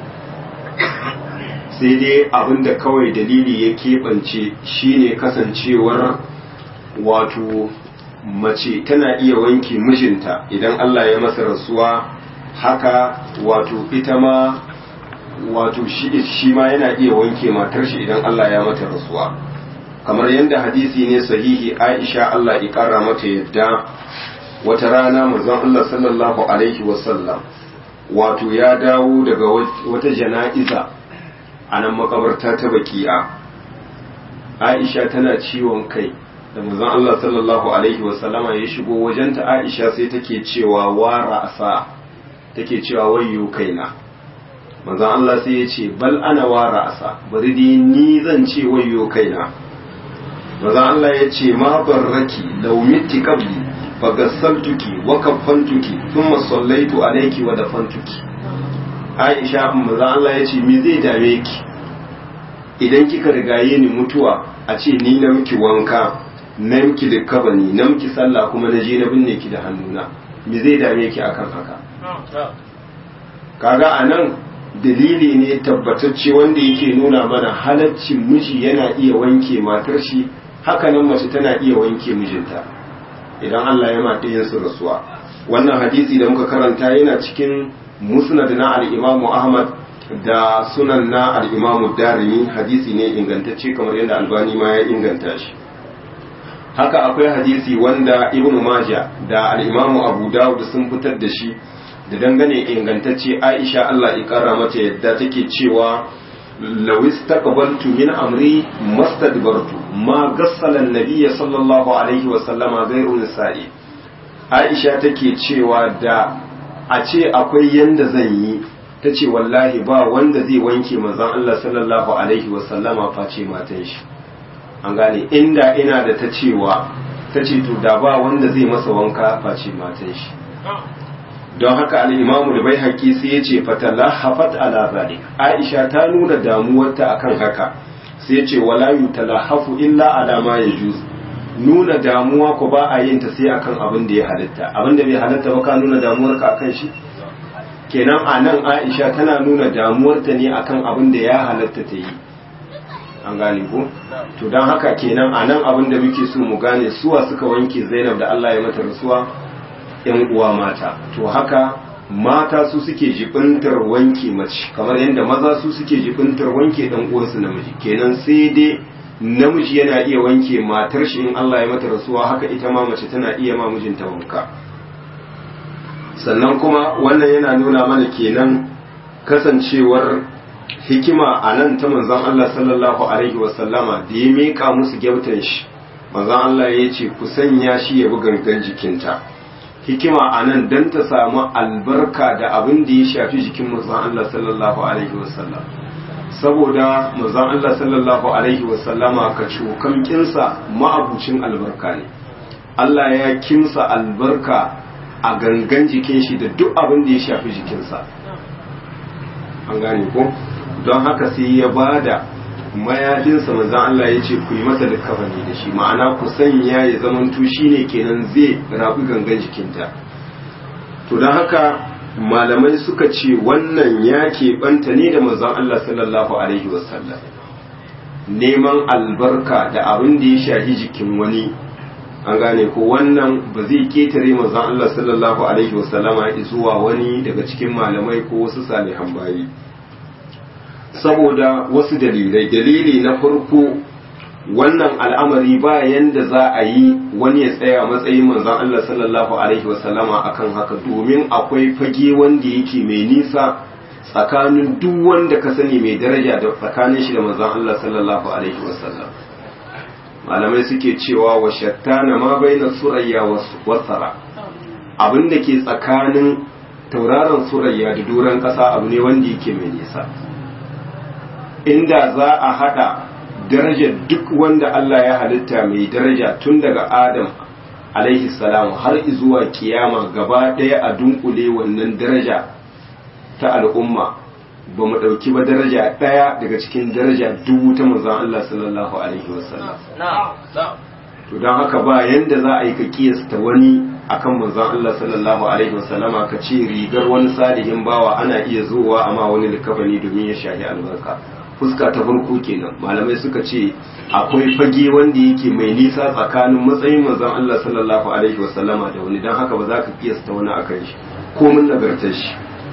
sai dai abinda kawai dalili ya keɓance shine kasancewar wato mace tana iya wanke mijinta idan Allah ya masa rasuwa haka wato ita ma wato shi ma yana iya wanke matar shi idan Allah ya mata rasuwa kamar yadda hadisi ne sahihi Aisha Allah ya kara mata yadda wata rana manzon Allah sallallahu alaihi wasallam wato ya dawo daga wata jana'iza a nan makabarta ta baki'a Aisha tana ciwon kai da manzon Allah sallallahu alaihi wasallama ya shigo wajenta Aisha sai take cewa wara asa take cewa wayyo kaina manzon Allah sai ya ce bal ana wara asa bari dai ni zan ce wayyo kaina manzon Allah ya ce ma barraki law mitti qabli fagassaltuki wa kaffantuki thumma sallaitu alayki wa dafantuki Aisha manzon Allah ya ce me zai dame ki idan kika rigaye ni mutuwa a ce ni na miki wanka na miki likabani na miki sallah kuma na je na binne ki da hannuna me zai dame ki akan haka kaga anan dalili ne tabbatacce wanda yake nuna mana halaccin miji yana iya wanke matar shi hakanan mace tana iya wanke mijinta idan Allah ya mata yin su rasuwa wannan hadisi da muka karanta yana cikin musnad na al-Imam Ahmad da sunan na al-Imam Darimi hadisi ne ingantacce kamar yadda Albani ma ya inganta shi haka akwai hadisi wanda ibn maja da al'imamu abu dawud sun fitar da shi da dangane ingantacce aisha allah ikara mata yadda take cewa lawis taqabaltu min amri mastadbartu ma gassala nabiyya sallallahu alaihi wa sallama ghairu nisa'i aisha take cewa da a ce akwai yanda zan yi ta ce wallahi ba wanda zai wanke manzon allah sallallahu alaihi wa sallama face matan shi an gane inda ina da ta cewa ta ce to da ba wanda zai masa wanka face matan shi don haka al'imamu da bai haƙi sai ya ce fatala hafat ala zalik aisha ta nuna damuwarta akan haka sai ya ce wala yutalahafu illa ala ma yajuz nuna damuwa ko ba a yin ta sai akan abin da ya halitta abin da bai halitta ba ka nuna damuwarka akan shi kenan a nan aisha tana nuna damuwarta ne akan abin da ya halatta ta yi an gane ko to don haka kenan a nan abin da muke so mu gane suwa suka wanke zainab da Allah ya mata rasuwa yan uwa mata to haka mata su suke jibintar wanke mace kamar yadda maza su suke jibintar wanke dan uwansu namiji kenan sai dai namiji yana iya wanke matar shi in Allah ya mata rasuwa haka ita ma mace tana iya ma mijinta wanka sannan kuma wannan yana nuna mana kenan kasancewar hikima a nan ta manzon Allah sallallahu alaihi wasallama da ya meka musu gyautan shi manzon Allah ya ce ku sanya shi ya bi gangan jikinta hikima a nan don ta samu albarka da abin da ya shafi jikin manzon Allah sallallahu alaihi wasallam saboda manzon Allah sallallahu alaihi wasallama ka cokan kinsa ma'abucin albarka ne Allah ya kinsa albarka a gangan jikin shi da duk abin da ya shafi jikinsa an gane ko don haka sai ya bada mayafinsa manzon Allah ya ce ku yi masa likafani da shi ma'ana ku sanya ya zamanto shine kenan zai rabu gangan jikinta to don haka malamai suka ce wannan ya keɓanta ne da manzon Allah sallallahu alaihi wasallam neman albarka da abin da ya shahi jikin wani an gane ko wannan ba zai ketare manzon Allah sallallahu alaihi wasallama zuwa wani daga cikin malamai ko wasu salihan bayi saboda wasu dalilai dalili na farko wannan al'amari ba yanda za a yi wani ya tsaya matsayin manzon Allah sallallahu alaihi wasallama akan haka domin akwai fage wanda yake mai nisa tsakanin duk wanda ka sani mai daraja da tsakanin shi da manzon Allah sallallahu alaihi wasallam malamai suke cewa wa shattana ma baina surayya wa sara abin da ke tsakanin tauraron surayya da doron kasa abu ne wanda yake mai nisa inda za a hada darajar duk wanda Allah ya halitta mai daraja tun daga Adam alaihi salam har zuwa kiyama gaba ɗaya a dunkule wannan daraja ta al'umma ba mu ɗauki ba daraja ɗaya daga cikin daraja dubu ta manzon Allah sallallahu alaihi wasallam to don haka ba yanda za a yi ka kiyasta wani akan manzon Allah sallallahu alaihi wasallama ka ce rigar wani salihin bawa ana iya zuwa amma wani likafani domin ya shahi albarka fuska ta farko kenan malamai suka ce akwai fage wanda yake mai nisa tsakanin matsayin manzon Allah sallallahu alaihi wasallama da wani don haka ba za ka kiyasta wani akan shi ko mun nagartar shi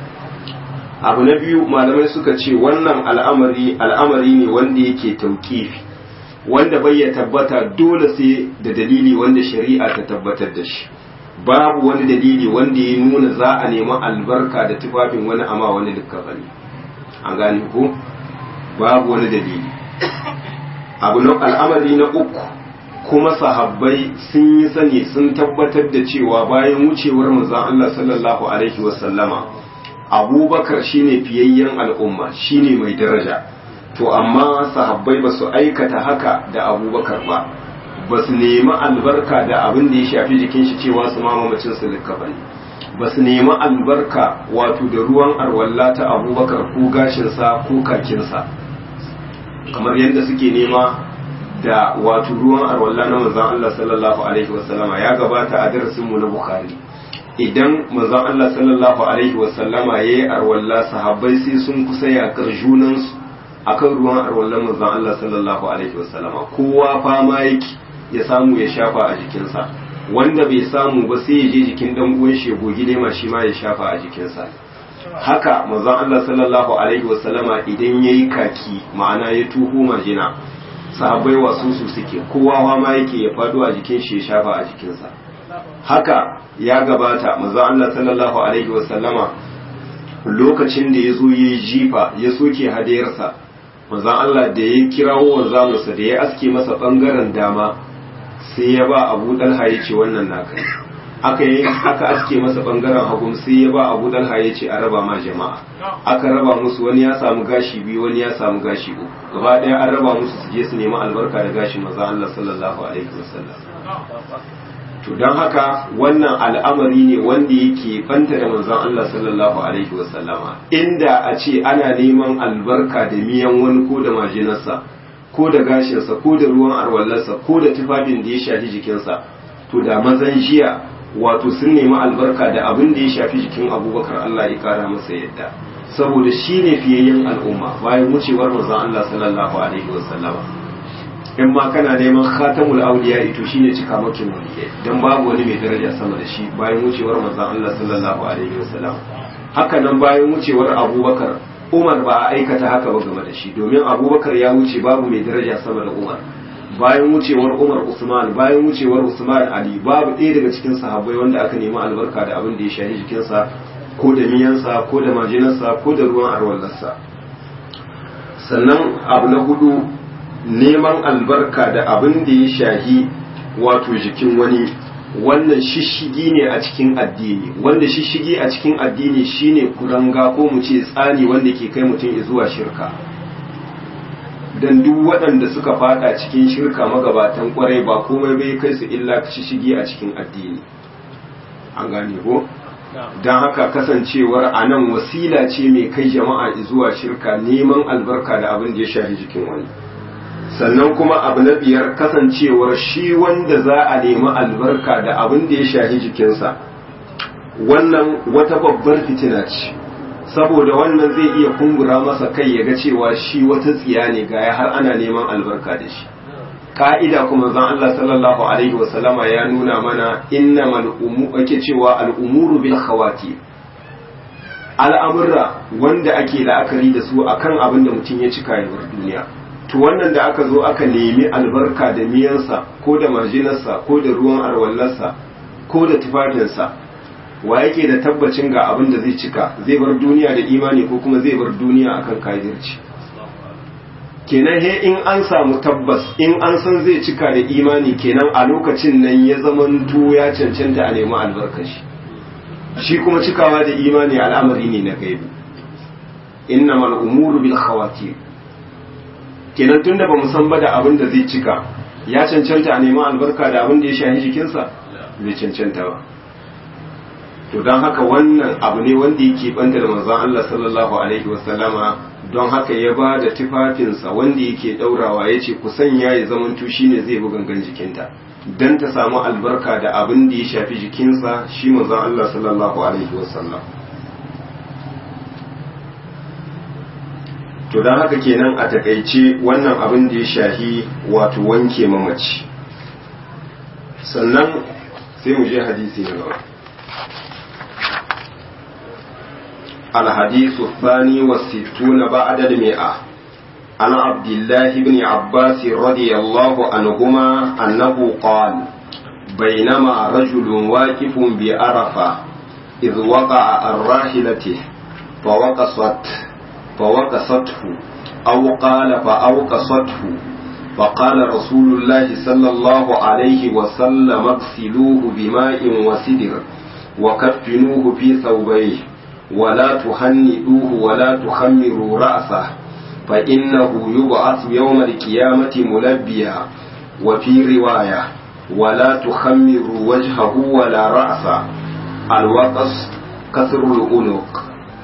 abu na biyu malamai suka ce wannan al'amari al'amari ne wanda yake tauƙifi wanda bai ya tabbata dole sai da dalili wanda shari'a ta tabbatar da shi babu wani dalili wanda ya nuna za a nemi albarka da tufafin wani ama wani likkafani an gane ko babu wani dalili abu na al'amari na uku kuma sahabbai sun yi sani sun tabbatar da cewa bayan wucewar manzon Allah sallallahu alaihi wasallama abubakar shine fiyayyen al'umma shine mai daraja to amma sahabbai ba su aikata haka da abubakar ba ba su nemi albarka da abin da ya shafi jikin shi cewa su mamamacin su likkafa ne ba su nemi albarka wato da ruwan arwalla ta abubakar ko gashinsa ko kakinsa kamar yadda suke nema da wato ruwan arwalla na manzon Allah sallallahu alaihi wasallama ya gabata a darasinmu na bukhari idan manzon Allah sallallahu alaihi wasallama yayi arwalla sahabbai sai sun kusa yakar junansu akan ruwan arwallan manzon Allah sallallahu alaihi wasallama kowa fama yake ya samu ya shafa a jikinsa wanda bai samu ba sai ya je jikin dan uwan shi gogi lema shi ma ya shafa a jikinsa haka manzon Allah sallallahu alaihi wasallama idan yayi kaki ma'ana ya tuhu majina sahabbai wasu su suke kowa ma yake ya fado a jikin shi ya shafa a jikinsa haka ya gabata manzon Allah sallallahu alaihi wasallama lokacin da ya zo ya jifa ya soke hadayarsa manzon Allah da ya kirawo wanzamusa da ya aske masa bangaren dama sai ya ba abu dalha ya ce wannan naka aka yi aka aske masa bangaren hagun sai ya ba abu dalha ya ce a raba ma jama'a aka raba musu wani ya samu gashi biyu wani ya samu gashi uku gaba daya an raba musu su je su nemi albarka da gashin manzon Allah sallallahu alaihi wasallam to don haka wannan al'amari ne wanda yake banta da manzon Allah sallallahu alaihi wasallama inda a ce ana neman albarka da miyan wani ko da majinarsa ko da gashinsa ko da ruwan arwallarsa ko da tufafin da ya shafi jikinsa to da mazan jiya wato sun nemi albarka da abin da ya shafi jikin abubakar Allah ya kara masa yadda saboda shi ne fiyayyen al'umma bayan wucewar manzon Allah sallallahu alaihi wasallama in ma kana neman khatamul awliya ito shine cikamakin waliyai dan babu wani mai daraja sama da shi bayan wucewar manzon Allah sallallahu alaihi wasallam haka nan bayan wucewar Abubakar Umar ba a aikata haka ba game da shi domin Abubakar ya wuce babu mai daraja sama da Umar bayan wucewar Umar Usman bayan wucewar Usman Ali babu ɗaya daga cikin sahabbai wanda aka nemi albarka da abin da ya shahi jikinsa ko da miyansa ko da majinarsa ko da ruwan arwallarsa sannan abu na hudu neman albarka da abin da ya shahi wato jikin wani wannan shishigi ne a cikin addini wanda shishigi a cikin addini shine kuranga ko mu ce tsani wanda ke kai mutum zuwa shirka dan duk waɗanda suka fada cikin shirka magabatan kwarai ba komai bai kai su illa shishigi a cikin addini an gane ko don haka kasancewar a nan wasila ce mai kai jama'a zuwa shirka neman albarka da abin da ya shafi jikin wani sannan kuma abu na biyar kasancewar shi wanda za a nemi albarka da abin da ya shafi jikinsa wannan wata babbar fitina ce saboda wannan zai iya kumbura masa kai ya ga cewa shi wata tsiya ne ga har ana neman albarka da shi ka'ida kuma zan Allah sallallahu alaihi wasallama ya nuna mana innamal umu ake cewa al'umuru bil khawati al'amurra wanda ake la'akari da su akan abin da mutum ya cika yawar duniya to wannan da aka zo aka nemi albarka da miyansa ko da marjinarsa ko da ruwan arwallarsa ko da tufafinsa wa yake da tabbacin ga abin da zai cika zai bar duniya da imani ko kuma zai bar duniya akan kafirci kenan he in an samu tabbas in an san zai cika da imani kenan a lokacin nan ya zamanto ya cancanta a nemi albarkashi shi kuma cikawa da imani al'amari ne na gaibi innamal umuru bil khawatir kenan tunda ba mu san ba da abin da zai cika ya cancanta a nemi albarka da abin da ya shahi jikinsa bai cancanta ba to don haka wannan abu ne wanda yake banta da manzon Allah sallallahu alaihi wasallama don haka ya ba da tufafinsa wanda yake daurawa ya ce ku sanya ya zamanto shine zai bi gangan jikinta don ta samu albarka da abin da ya shafi jikinsa shi manzon Allah sallallahu alaihi wasallam to don haka kenan a takaice wannan abin da ya shahi wato wanke mamaci sannan sai mu je hadisi na gaba الحديث الثاني والستون بعد المئة عن عبد الله بن عباس رضي الله عنهما أنه قال بينما رجل واقف بعرفة إذ وقع عن راحلته فوقصت فوقصته أو قال فأوقصته فقال رسول الله صلى الله عليه وسلم اغسلوه بماء وسدر وكفنوه في ثوبيه ولا تهنئوه ولا تخمروا رأسه فإنه يبعث يوم القيامة ملبيا وفي رواية ولا تخمروا وجهه ولا رأسه الوقص كسر الأنق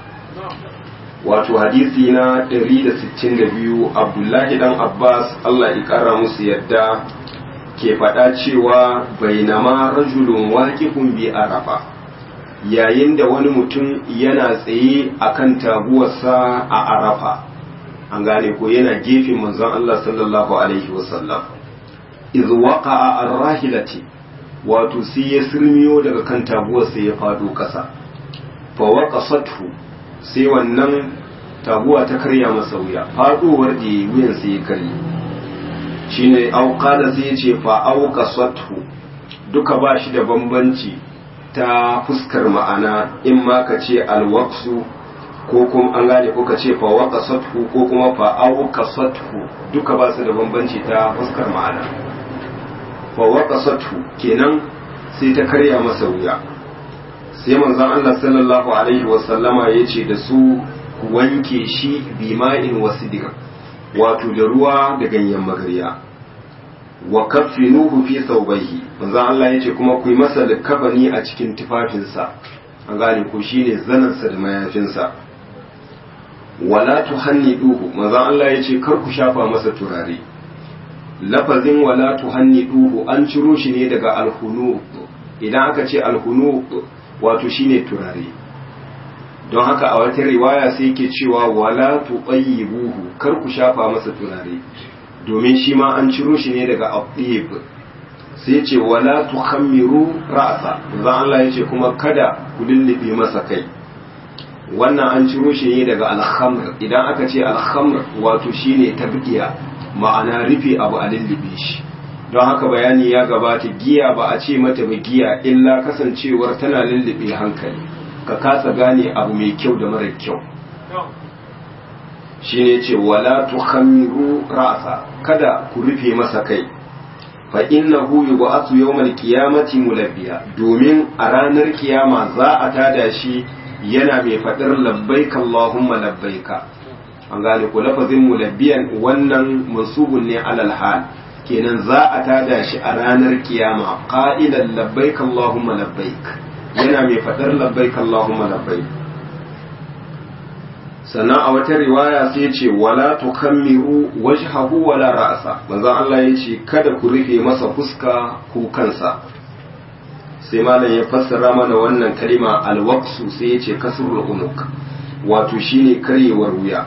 wato hadisi na 162 abdullahi dan abbas allah ya kara musu yadda ke faɗa cewa bainama rajulun waƙifun bi arafa yayin da wani mutum yana tsaye a kan taguwarsa a arafa an gane ko yana gefen manzon Allah sallallahu alaihi wasallam iz waqa'a ar-rahilati wato sai ya sirmiyo daga kan taguwarsa ya fado kasa fa waqasathu sai wannan taguwa ta karya masa wuya fadowar da wuyan sai ya karye shine auqala sai ya ce fa auqasathu duka ba shi da bambanci ta fuskar ma'ana in ma ka ce alwaksu ko kuma an gane ko ka ce fa waqasathu ko kuma fa awqasathu duka ba su da bambanci ta fuskar ma'ana fa waqasathu kenan sai ta karya masa wuya sai manzon Allah sallallahu alaihi wa sallama yace da su ku wanke shi bima'in wasidir wato da ruwa da ganyen magarya wa kaffinuhu fi thawbayhi manzo Allah yace kuma ku yi masa likafani a cikin tufafinsa an gane ko shine zanansa da mayafinsa wala tuhanniduhu manzo Allah yace kar ku shafa masa turare lafazin wala tuhanniduhu an ciro shi ne daga alhunu idan aka ce alhunu wato shine turare don haka a wata riwaya sai yake cewa wala tuqayyibuhu kar ku shafa masa turare domin shi ma an ciro shi ne daga aqib sai ce wala tukhammiru ra'sa zan Allah yace kuma kada ku lullube masa kai wannan an ciro shi ne daga alhamr idan aka ce alhamr wato shine tabqiya ma'ana rufe abu a lullube shi don haka bayani ya gabata giya ba a ce mata ba giya illa kasancewar tana lullube hankali ka kasa gane abu mai kyau da mara kyau shine ce wala tukhammiru ra'sa kada ku rufe masa kai fa innahu yub'athu yawmal qiyamati mulabbiya domin a ranar kiyama za a tada shi yana mai faɗar labbaika Allahumma labbaika an gane ko lafazin mulabbiyan wannan mansubun ne alal hal kenan za a tada shi a ranar kiyama qa'ilan labbaika Allahumma labbaik yana mai faɗar labbaika Allahumma labbaik sannan a wata riwaya sai ce wala tukammiru wajhahu wala ra'sa manzon Allah ya ce kada ku rufe masa fuska ko kansa sai malam ya fassara mana wannan kalima alwaqsu sai ya ce kasrul unuk wato shine karyewar wuya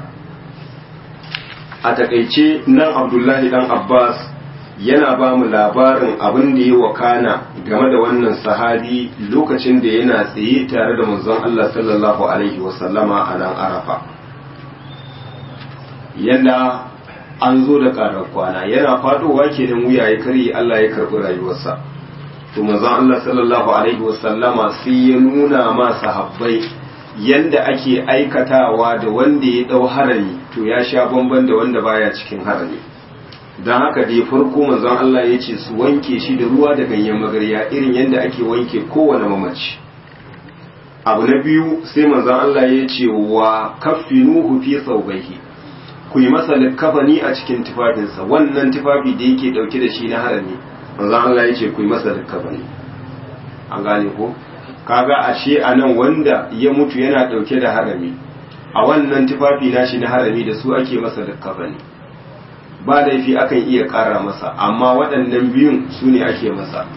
a takaice nan Abdullahi dan Abbas yana ba mu labarin abin da ya wakana game da wannan sahabi lokacin da yana tsaye tare da manzon Allah sallallahu alaihi wasallama a nan Arafa yanda an zo da ƙarar kwana yana fadowa kenan wuya ya karye Allah ya karɓi rayuwarsa to manzon Allah sallallahu alaihi wasallama sai ya nuna ma sahabbai yanda ake aikatawa da wanda ya dau harami to ya sha bamban da wanda baya cikin harami don haka dai farko manzon Allah ya ce su wanke shi da ruwa da ganyen magarya irin yadda ake wanke kowane mamaci abu na biyu sai manzon Allah ya ce wa kaffinuhu fi thawbihi ku yi masa likafani a cikin tufafinsa wannan tufafi da yake dauke da shi na harami manzon Allah ya ce ku yi masa likafani an gane ko kaga ashe anan wanda ya mutu yana dauke da harami a wannan tufafi nashi na harami da su ake masa likafani ba laifi akan iya ƙara masa amma waɗannan biyun su ne ake masa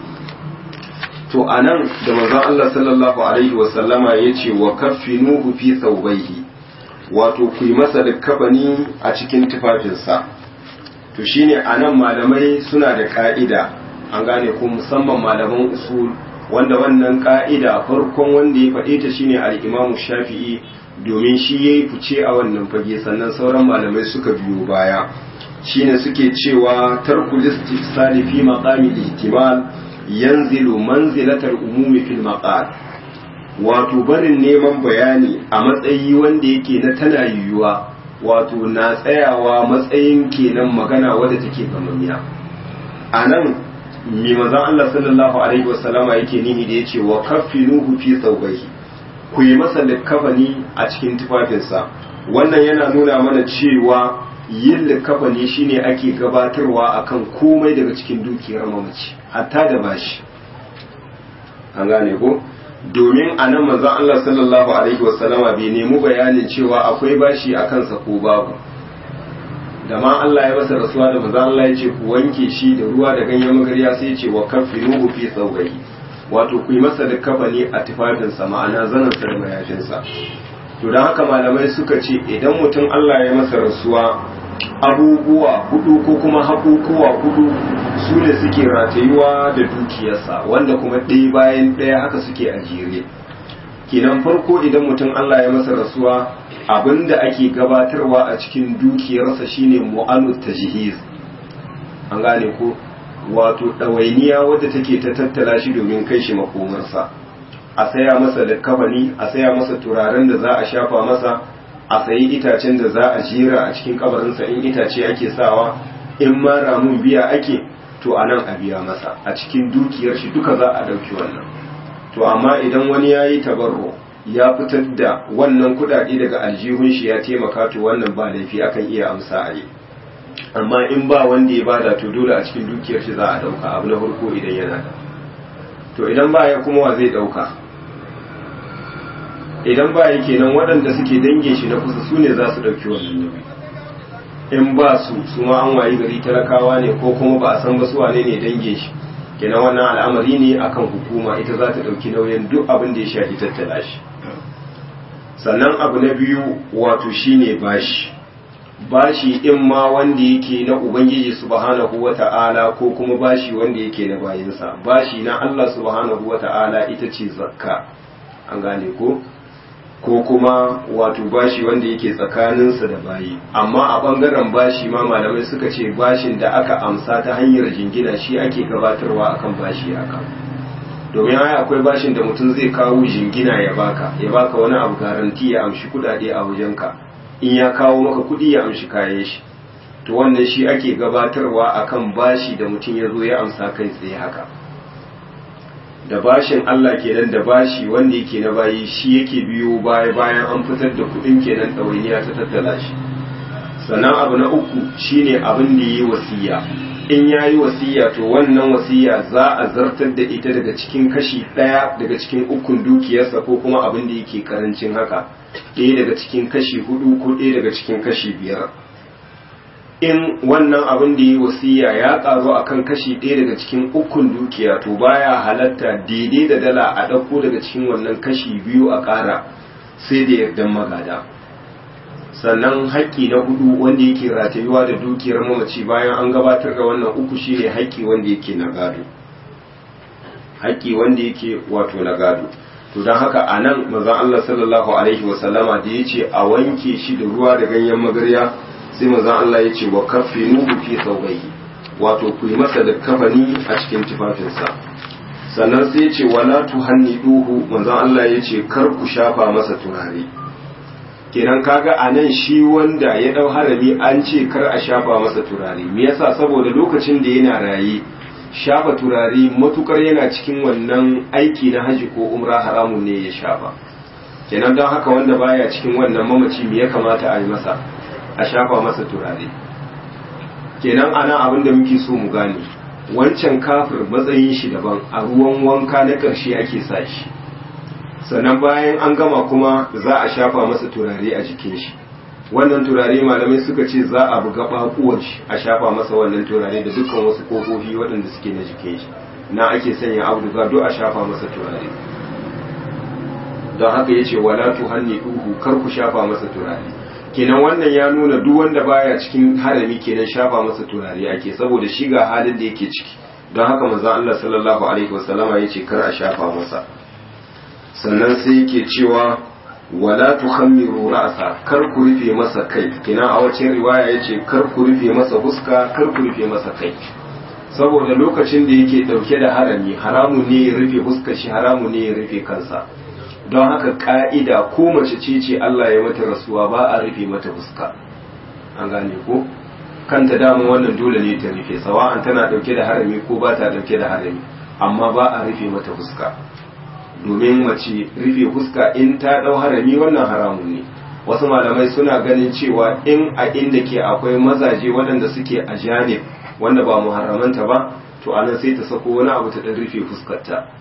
to a nan da manzon Allah sallallahu alaihi wasallama ya ce wa kaffinuhu fi thawbayhi wato ku yi masa likkafani a cikin tufafinsa to shine a nan malamai suna da ka'ida an gane ko musamman malaman usul wanda wannan ka'ida farkon wanda ya faɗe ta shine al-Imam Shafi'i domin shi yayi fice a wannan fage sannan sauran malamai suka biyo baya shine suke cewa tarkul istifsali fi maqami ihtimal yanzilu manzilatal umumi fil maqal wato barin neman bayani a matsayi wanda yake na tana yiwuwa wato na tsayawa matsayin kenan magana wadda take gamamiya a nan mai mazan Allah sallallahu alaihi wasallama yake nihi da yace wa kaffinuhu fi thawbihi ku yi masa likafani a cikin tufafinsa wannan yana nuna mana cewa yin likafani shine ake gabatarwa akan komai daga cikin dukiyar mamaci hatta da bashi an gane ko domin a nan manzon Allah sallallahu alaihi wasallama bai nemi bayanin cewa akwai bashi a kansa ko babu da ma Allah ya masa rasuwa da manzon Allah ya ce ku wanke shi da ruwa da ganyen magarya sai ya ce wa kaffinuhu fi thawbihi wato ku yi masa da kafani a tufafinsa ma'ana zanen sa da mayafinsa to don haka malamai suka ce idan mutum Allah ya masa rasuwa abubuwa hudu ko kuma haƙuƙuwa hudu su ne suke ratayuwa da dukiyarsa wanda kuma ɗaya bayan ɗaya haka suke a jere kenan farko idan mutum Allah ya masa rasuwa abinda ake gabatarwa a cikin dukiyarsa shine mu'anu tajhiz an gane ko wato ɗawainiya wadda take ta tattala shi domin kai shi makomarsa a saya masa likkafani a saya masa turaren da za a shafa masa a sayi itacen da za a jera a cikin kabarinsa in itace ake sawa in ma ramun biya ake to a nan a biya masa a cikin dukiyar shi duka za a ɗauki wannan to amma idan wani ya yi tabarro ya fitar da wannan kuɗaɗe daga aljihun shi ya taimaka to wannan ba laifi akan iya amsa a yi amma in ba wanda ya bada to dole a cikin dukiyar shi za a ɗauka abu na farko idan yana da to idan ba ya kuma wa zai ɗauka idan ba ya kenan waɗanda suke dange shi na kusa su ne za su ɗauki wannan nauyi in ba su su ma an wayi gari talakawa ne ko kuma ba a san ba su wane ne dange shi kenan wannan al'amari ne akan hukuma ita za ta ɗauki nauyin duk abin da ya shafi tattala shi sannan abu na biyu wato shine bashi bashi in ma wanda yake na ubangiji subhanahu wata'ala ko kuma bashi wanda yake na bayinsa bashi na Allah subhanahu wata'ala ita ce zakka an gane ko ko kuma wato bashi wanda yake tsakaninsa da bayi amma a bangaren bashi ma malamai suka ce bashin da aka amsa ta hanyar jingina shi ake gabatarwa akan bashi aka domin ai akwai bashin da mutum zai kawo jingina ya baka ya baka wani abu garanti ya amshi kudade a wajenka in ya kawo maka kudi ya amshi kayan shi to wannan shi ake gabatarwa akan bashi da mutum ya zo ya amsa kai tsaye haka da bashin Allah kenan da bashi wanda yake na bayi shi yake biyo baya bayan an fitar da kudin kenan ɗawainiya ta tattala shi sannan abu na uku shine abin da yi wasiya in ya yi wasiya to wannan wasiya za a zartar da ita daga cikin kashi ɗaya daga cikin ukun dukiyarsa ko kuma abin da yake karancin haka ɗaya daga cikin kashi hudu ko ɗaya daga cikin kashi biyar in wannan abin da ya yi wasiya ya karu a kan kashi ɗaya daga cikin ukun dukiya to baya halatta daidai da dala a ɗauko daga cikin wannan kashi biyu a ƙara sai da yardan magada sannan haƙƙi na hudu wanda yake ratayuwa da dukiyar mamaci bayan an gabatar da wannan uku shine haƙƙi wanda yake na gado haƙƙi wanda yake wato na gado to don haka a nan manzon Allah sallallahu alaihi wasallama da ya ce a wanke shi da ruwa da ganyen magarya sai manzon Allah ya ce wa kaffinuhu fi thawbayhi wato ku yi masa da kafani a cikin tufafinsa sannan sai ya ce wala tuhanniduhu manzon Allah ya ce kar ku shafa masa turare kenan kaga a nan shi wanda ya dau harami an ce kar a shafa masa turare me yasa saboda lokacin da yana raye shafa turare matukar yana cikin wannan aiki na haji ko umra haramun ne ya shafa kenan don haka wanda baya cikin wannan mamaci me ya kamata a yi masa a shafa masa turare kenan ana abin da muke so mu gane wancan kafir matsayin shi daban a ruwan wanka na ƙarshe ake sa shi sannan bayan an gama kuma za a shafa masa turare a jikin shi wannan turare malamai suka ce za a buga bakuwar shi a shafa masa wannan turare da dukkan wasu kofofi waɗanda suke na jikin shi na ake sanya auduga duk a shafa masa turare don haka yace wala tuhanni duhu kar ku shafa masa turare kenan wannan ya nuna duk wanda baya cikin harami kenan shafa masa turare ake saboda shi ga halin da yake ciki don haka manzon Allah sallallahu alaihi wasallama yace kar a shafa masa sannan sai yake cewa wala tukhammiru ra'sa kar ku rufe masa kai kina a wacin riwaya yace kar ku rufe masa fuska kar ku rufe masa kai saboda lokacin da yake dauke da harami haramu ne ya rufe fuskar shi haramu ne ya rufe kansa don haka ka'ida ko mace ce ce Allah ya mata rasuwa ba a rufe mata fuska an gane ko kanta dama wannan dole ne ta rufe sawa'an tana dauke da harami ko ba ta dauke da harami amma ba a rufe mata fuska domin mace rufe fuska in ta dau harami wannan haramun ne wasu malamai suna ganin cewa in a inda ke akwai mazaje waɗanda suke a janib wanda ba muharramanta ba to anan sai ta sako wani abu ta dan rufe fuskarta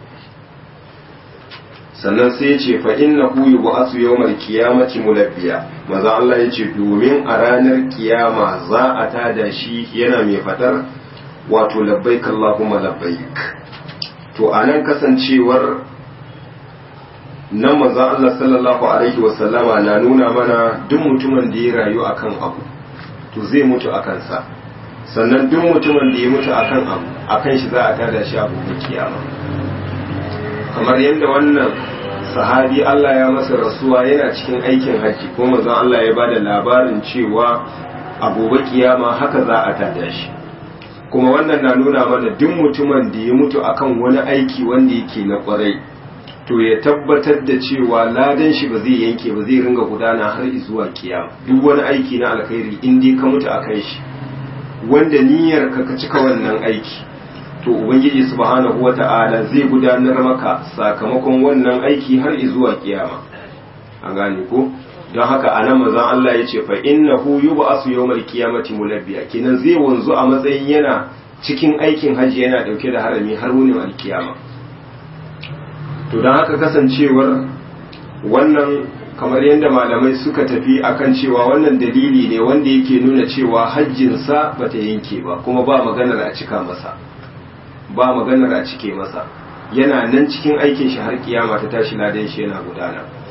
sannan sai ya ce fa innahu yub'asu yawmal qiyamati mulabbiya maza Allah ya ce domin a ranar kiyama za a tada shi yana mai fadar wato labbaik Allahumma labbaik to anan kasancewar nan maza Allah sallallahu alaihi wasallama na nuna mana duk mutumin da ya rayu akan abu to zai mutu akan sa sannan duk mutumin da ya mutu akan abu akan shi za a tada shi abu da kiyama kamar yadda wannan sahabi Allah ya masa rasuwa yana cikin aikin hajji ko manzon Allah ya bada labarin cewa a gobe kiyama haka za a tada shi kuma wannan na nuna mana duk mutumin da ya mutu akan wani aiki wanda yake na kwarai to ya tabbatar da cewa ladan shi ba zai yanke ba zai ringa gudana har zuwa kiyama duk wani aiki na alkhairi in dai ka mutu akan shi wanda niyyar ka ka cika wannan aiki to ubangiji subhanahu wata'ala zai gudanar maka sakamakon wannan aiki har zuwa kiyama an gane ko don haka anan manzon Allah ya ce fa innahu yub'asu yawmal qiyamati mulabbiya kenan zai wanzu a matsayin yana cikin aikin haji yana dauke da harami har wunin alkiyama to don haka kasancewar wannan kamar yadda malamai suka tafi akan cewa wannan dalili ne wanda yake nuna cewa hajjinsa bata yanke ba kuma ba maganar a cika masa ba maganar a cike masa yana nan cikin aikin shi har kiyama ta tashi ladan shi yana gudana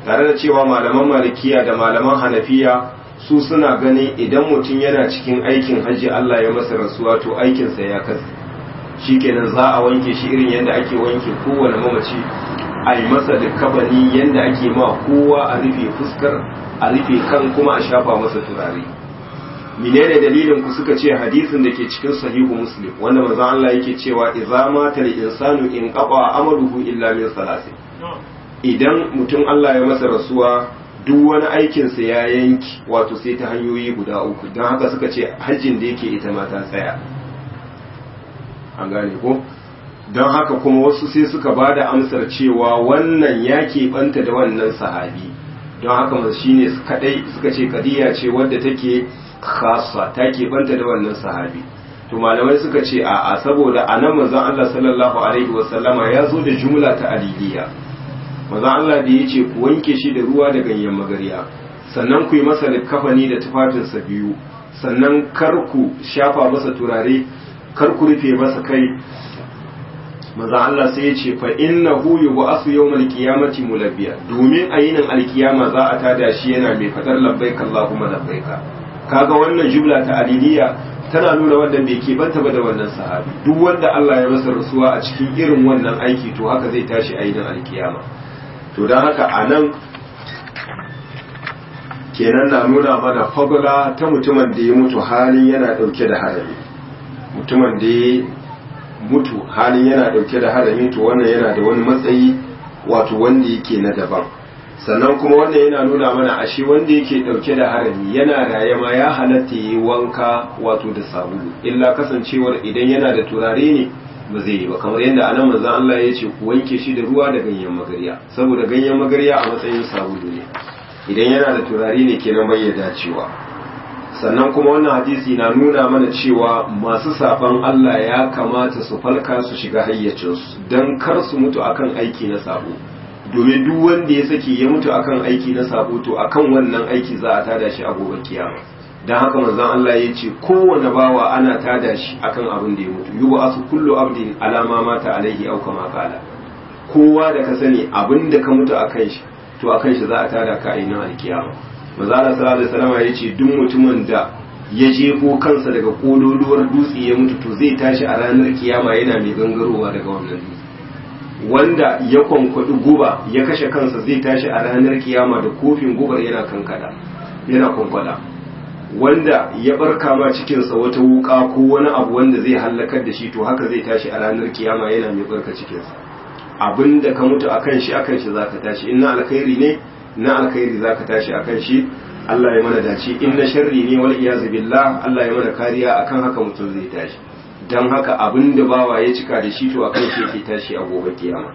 tare da cewa malaman malikiya da malaman hanafiya su suna ganin idan mutum yana cikin aikin hajji Allah ya masa rasuwa to aikinsa ya kasa shikenan za a wanke shi irin yadda ake wanke kowane mamaci a yi masa da kabani yadda ake ma kowa a rufe fuskar a rufe kan kuma a shafa masa turare menene dalilin ku suka ce hadisin da ke cikin sahihu muslim wanda manzo Allah yake cewa idza mata al-insanu in qaba amaluhu illa min salasin idan mutum Allah ya masa rasuwa duk wani aikinsa ya yanki wato sai ta hanyoyi guda uku don haka suka ce hajjin da yake ita ma ta tsaya an gane ko don haka kuma wasu sai suka ba da amsar cewa wannan ya keɓanta da wannan sahabi don haka masu shi ne kadai suka ce kadiya ce wadda take khasa ta keɓanta da wannan sahabi to malamai suka ce a a saboda a nan manzon Allah sallallahu alaihi wasallama ya zo da jumla ta aliliya manzon Allah da ya ce ku wanke shi da ruwa da ganyen magarya sannan ku yi masa kafani da tufafinsa biyu sannan kar ku shafa masa turare kar ku rufe masa kai maza Allah sai ya ce fa innahu yub'asu yawmal qiyamati mulabbiya domin a yinin alkiyama za a tada shi yana mai fadar labbaik Allahumma labbaika kaga wannan jumla ta aliliya tana nuna wanda bai ke banta ba da wannan sahabi duk wanda Allah ya masa rasuwa a cikin irin wannan aiki to haka zai tashi a yinin alkiyama to dan haka anan kenan na nuna mana fagula ta mutumin da ya mutu halin yana dauke da harami mutumin da ya mutu halin yana dauke da harami to wannan yana da wani matsayi wato wanda yake na daban sannan kuma wannan yana nuna mana ashe wanda yake dauke da harami yana raye ma ya halatta yi wanka wato da sabulu illa kasancewar idan yana da turare ne ba zai yi ba kamar yadda anan manzon Allah ya ce ku wanke shi da ruwa da ganyen magarya saboda ganyen magarya a matsayin sabulu ne idan yana da turare ne kenan bai ya dacewa sannan kuma wannan hadisi na nuna mana cewa masu saban Allah ya kamata su falka su shiga hayyacinsu don kar su mutu akan aiki na sabo domin duk wanda ya sake ya mutu akan aiki na sabo to akan wannan aiki za a tada shi a gobe kiyama don haka manzon Allah ya ce kowane bawa ana tada shi akan abin da ya mutu yuba asu kullu abdin alama mata alaihi au kama kala kowa da ka sani abin da ka mutu akan shi to akan shi za a tada ka a ina alkiyama manzala sallallahu alaihi wasallam ya ce duk mutumin da ya jefo kansa daga kololuwar dutse ya mutu to zai tashi a ranar kiyama yana mai gangarowa daga wannan dutse wanda ya kwankwadi guba ya kashe kansa zai tashi a ranar kiyama da kofin gubar yana kankada yana kwankwada wanda ya barka ma cikinsa wata wuka ko wani abu wanda zai hallakar da shi to haka zai tashi a ranar kiyama yana mai barka cikinsa abinda ka mutu akan shi akan shi zaka tashi in na alkhairi ne na alkhairi zaka tashi akan shi Allah ya mana dace in na sharri ne wal iyazu billah Allah ya mana kariya akan haka mutum zai tashi dan haka abinda bawa ya cika da shi to akan shi yake tashi a gobe kiyama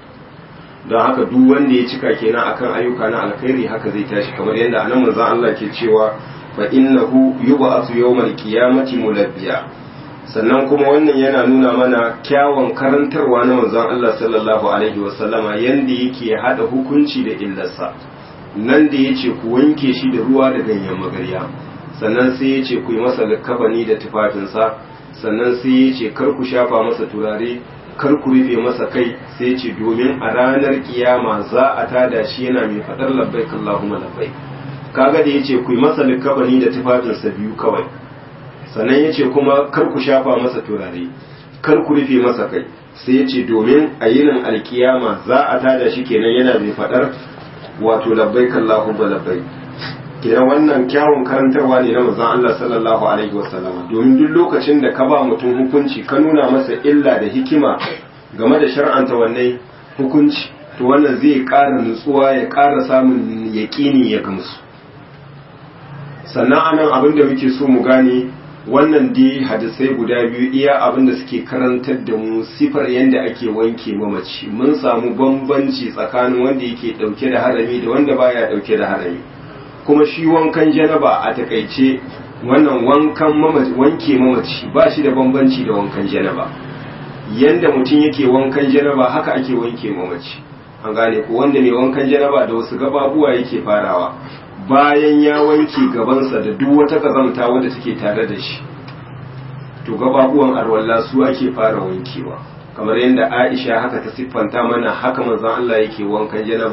don haka duk wanda ya cika kenan akan ayyuka na alkhairi haka zai tashi kamar yadda anan manzon Allah ke cewa fa innahu yub'athu yawmal qiyamati mulabbiya sannan kuma wannan yana nuna mana kyawun karantarwa na manzon Allah sallallahu alaihi wasallama yanda yake hada hukunci da illarsa nan da yace ku wanke shi da ruwa da ganyen magarya sannan sai yace ku yi masa likafani da tufafinsa sannan sai yace kar ku shafa masa turare kar ku rufe masa kai sai yace domin a ranar kiyama za a tada shi yana mai fadar labbaik Allahumma labbaik kaga da yace ku yi masa likafani da tufafinsa biyu kawai sannan ya ce kuma kar ku shafa masa turare kar ku rufe masa kai sai ya ce domin a yinin alkiyama za a tada shi kenan yana mai faɗar wato labbai kallahu ba labbai kenan wannan kyawun karantarwa ne na manzon Allah sallallahu alaihi wasallam domin duk lokacin da ka ba mutum hukunci ka nuna masa illa da hikima game da shar'anta wannan hukunci to wannan zai ƙara nutsuwa ya ƙara samun yaƙini ya gamsu sannan anan abin da muke so mu gane wannan dai hadisai guda biyu iya abin da suke karantar da mu sifar yadda ake wanke mamaci mun samu bambanci tsakanin wanda yake dauke da harami da wanda baya dauke da harami kuma shi wankan janaba a takaice wannan wankan mamaci wanke mamaci ba shi da bambanci da wankan janaba yanda mutum yake wankan janaba haka ake wanke mamaci an gane ko wanda mai wankan janaba da wasu gababuwa yake farawa bayan ya wanke gabansa da duk wata kazamta wadda take tare da shi to gababuwan arwalla su ake fara wankewa kamar yadda Aisha haka ta siffanta mana haka manzon Allah yake wankan janaba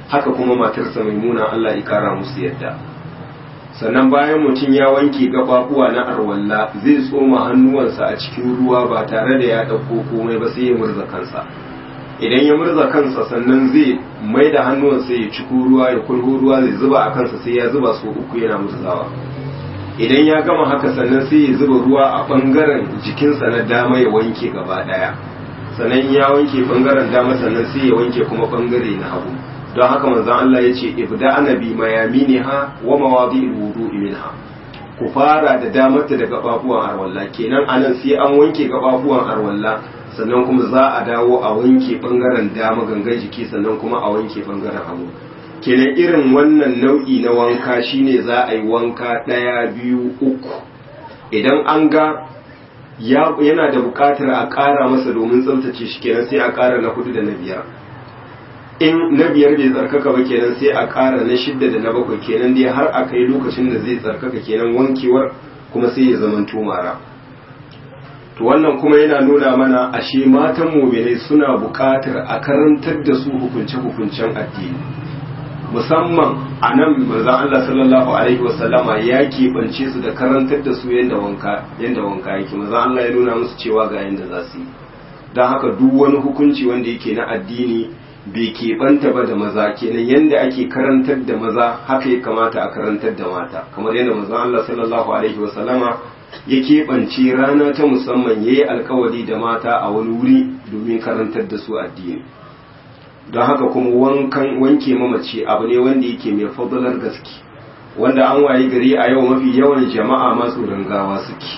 haka kuma matarsa maimuna Allah ya kara musu yadda sannan bayan mutum ya wanke gababuwa na arwalla zai tsoma hannuwansa a cikin ruwa ba tare da ya ɗauko komai ba sai ya murza kansa idan ya murza kansa sannan zai mai da hannuwansa ya ciko ruwa ya kulho ruwa zai zuba a kansa sai ya zuba so uku yana murzawa idan ya gama haka sannan sai ya zuba ruwa a ɓangaren jikinsa na dama ya wanke gaba ɗaya sannan ya wanke ɓangaren dama sannan sai ya wanke kuma ɓangare na hagu don haka manzon Allah ya ce ibda anabi mayaminiha wa mawadi'il wudu'i minha ku fara da damarta da gababuwan arwalla kenan anan sai an wanke gababuwan arwalla sannan kuma za a dawo a wanke bangaren dama gangan jiki sannan kuma a wanke bangaren hagu kenan irin wannan nau'i na wanka shine za a yi wanka ɗaya biyu uku idan an ga yana da buƙatar a ƙara masa domin tsaftace shi kenan sai a ƙara na hudu da na biyar in na biyar bai tsarkaka ba kenan sai a ƙara na shidda da na bakwai kenan dai har a kai lokacin da zai tsarkaka kenan wankewar kuma sai ya zama tumara to wannan kuma yana nuna mana ashe matan muminai suna buƙatar a karantar da su hukunce-hukuncen addini musamman a nan manzon Allah sallallahu alaihi wasallama ya keɓance su da karantar da su yadda wanka yadda wanka yake manzon Allah ya nuna musu cewa ga yadda za su yi don haka duk wani hukunci wanda yake na addini bai keɓanta ba da maza kenan yadda ake karantar da maza haka ya kamata a karantar da mata kamar yadda manzon Allah sallallahu alaihi wasallama ya keɓance rana ta musamman ya yi alkawari da mata a wani wuri domin karantar da su addini don haka kuma wankan wanke mamaci abu ne wanda yake mai fadalar gaske wanda an waye gari a yau mafi yawan jama'a masu gawa suke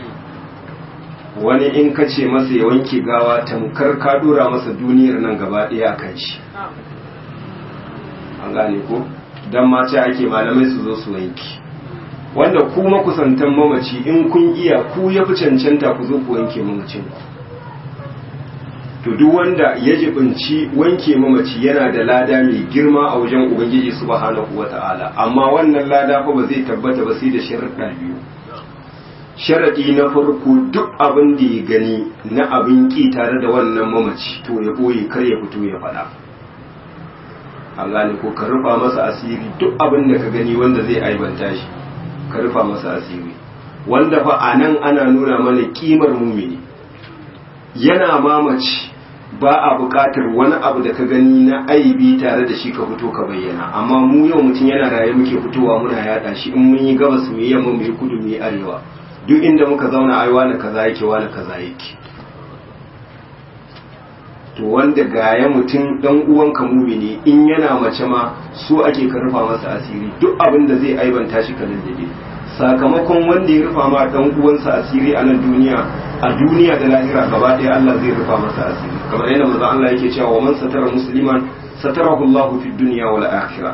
wani in ka ce masa ya wanke gawa tamkar ka dora masa duniyar nan gaba ɗaya a kan shi an gane ko don mace ake malamai su zo su wanki wanda ku makusantan mamaci in kun iya ku ya fi cancanta ku zo ku wanke mamacin ku to duk wanda ya jibinci wanke mamaci yana da lada mai girma a wajen ubangiji subhanahu wata'ala amma wannan lada fa ba zai tabbata ba sai da sharuɗa biyu sharaɗi na farko duk abin da ya gani na abin ƙi tare da wannan mamaci to ya ɓoye kar ya fito ya faɗa an gane ko ka rufa masa asiri duk abin da ka gani wanda zai aibanta shi ka rufa masa asiri wanda fa a nan ana nuna mana ƙimar mumini yana mamaci ba a buƙatar wani abu da ka gani na aibi tare da shi ka fito ka bayyana amma mu yau mutum yana raye muke fitowa muna yaɗa shi in mun yi gabas mu yi yamma mu yi kudu mu yi arewa duk inda muka zauna ai wani kaza yake wani kaza yake to wanda gaya mutum dan uwanka mumini in yana mace ma su ake ka rufa masa asiri duk abin da zai aibanta shi ka lullube sakamakon wanda ya rufa ma dan uwansa asiri a nan duniya a duniya da lahira gaba ɗaya Allah zai rufa masa asiri kamar yadda manzo Allah yake cewa wa man satara musliman satarahu Allahu fid dunya wal akhirah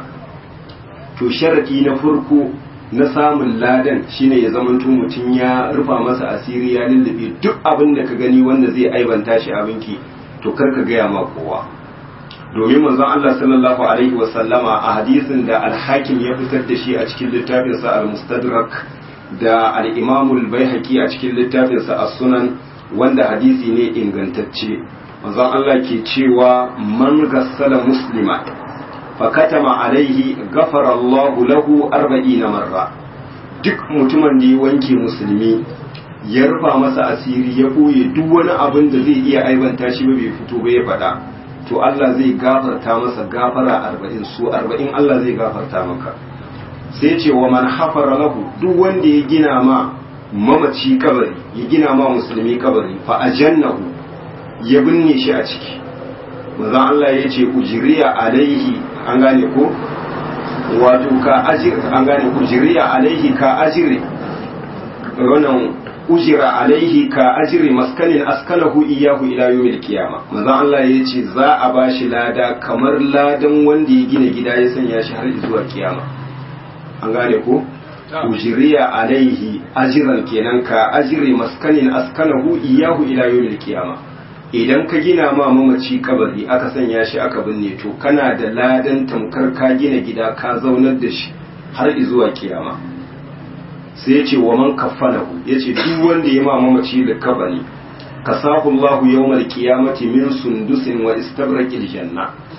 to sharadi na farko na samun ladan shine ya zamanto mutum ya rufa masa asiri ya lullube duk abin da ka gani wanda zai aibanta shi abinki to kar ka gaya ma kowa domin manzon Allah sallallahu alaihi wasallama a hadisin da al-hakim ya fitar da shi a cikin littafinsa al-mustadrak da al-imam al-baihaqi a cikin littafinsa as-sunan wanda hadisi ne ingantacce manzon Allah ke cewa man gassala muslima fakatama alaihi gafara Allahu lahu arba'ina marra duk mutumin da ya wanke musulmi ya rufa masa asiri ya ɓoye duk wani abin da zai iya aibanta shi ba bai fito ba ya faɗa to Allah zai gafarta masa gafara arba'in su arba'in Allah zai gafarta maka sai ce wa man hafara lahu duk wanda ya gina ma mamaci kabari ya gina ma musulmi kabari fa ajannahu ya binne shi a ciki manzon Allah ya ce ujiriya alaihi an gane ko wato ka ajir an gane ujiriya alaihi ka ajire wannan ujira alaihi ka ajiri maskanin askanahu iyahu ila yawmil qiyama manzo Allah ya ce za a bashi lada kamar ladan wanda ya gina gida ya sanya shi har zuwa kiyama an gane ko ujiriya alaihi ajiran kenan ka ajiri maskanin askanahu iyahu ila yawmil qiyama idan ka gina ma mamaci kabari aka sanya shi aka binne to kana da ladan tamkar ka gina gida ka zaunar da shi har zuwa kiyama sai ya ce wa man kafanahu ya ce duk wanda ya ma mamaci da kabari kasahu Allah yawmal qiyamati min sundusin wa istabraqil janna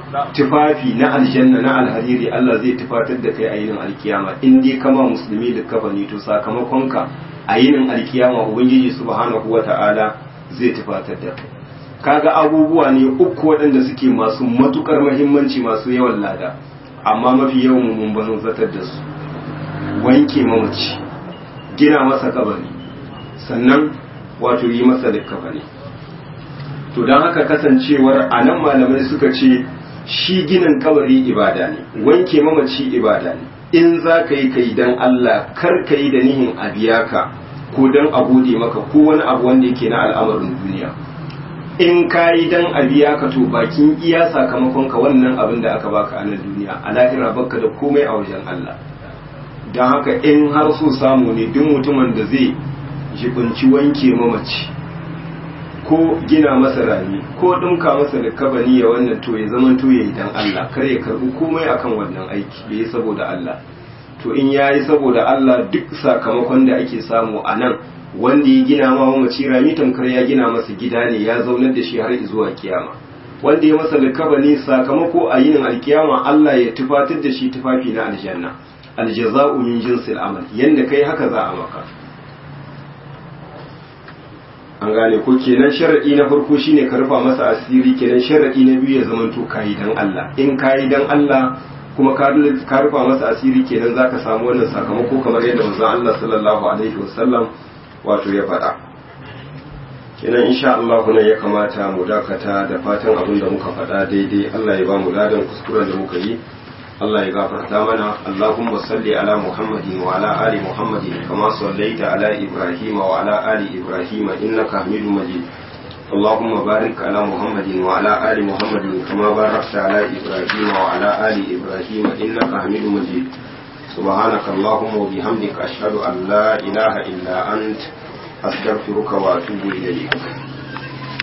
tufafi na aljanna na alhariri Allah zai tufatar da kai a yinin alkiyama in dai kama musulmi da kafani to sakamakonka a yinin alkiyama ubangiji subhanahu wata'ala zai tufatar da kai kaga abubuwa ne uku waɗanda suke masu matukar mahimmanci masu yawan lada amma mafi yawan mun ban zatar da su wanke mamaci gina masa kabari sannan wato yi masa likkafani to don haka kasancewar a nan malamai suka ce shi ginin kabari ibada ne wanke mamaci ibada ne in za ka yi kai don Allah kar ka yi da nihin a biya ka ko don a gode maka ko wani abu wanda yake na al'amarin duniya in ka yi don a biya ka to bakin iya sakamakon ka wannan abin da aka baka a nan duniya a lahira baka da komai a wajen Allah don haka in har so samu ne duk mutumin da zai jibinci wanke mamaci ko gina masa rami ko ɗinka masa da kabani ya wannan to ya zama to ya yi dan Allah kar ya karɓi komai akan wannan aiki da ya saboda Allah to in ya yi saboda Allah duk sakamakon da ake samu a nan wanda ya gina ma mamaci rami tamkar ya gina masa gida ne ya zaunar da shi har zuwa kiyama wanda ya masa likabani sakamako a yinin alkiyama Allah ya tufatar da shi tufafi na aljanna aljaza'u min jinsil amal yanda kai haka za a maka an gane ko kenan sharadi na farko shine ka rufa masa asiri kenan sharadi na biyu ya zamanto kayi dan Allah in kayi dan Allah kuma ka rufa masa asiri kenan zaka samu wannan sakamako kamar yadda manzon Allah sallallahu alaihi wasallam wato ya faɗa kenan insha Allah ne ya kamata mu dakata da fatan abin da muka faɗa daidai Allah ya ba mu ladan kuskuren da muka yi Allah ya gafarta mana Allahumma salli ala Muhammadin wa ala ali Muhammadin kama sallaita ala Ibrahim wa ala ali Ibrahim innaka Hamidum Majid اللهم بارك على محمد وعلى آل محمد كما باركت على إبراهيم وعلى آل إبراهيم إنك حميد مجيد سبحانك اللهم وبحمدك أشهد أن لا إله إلا أنت أستغفرك وأتوب إليك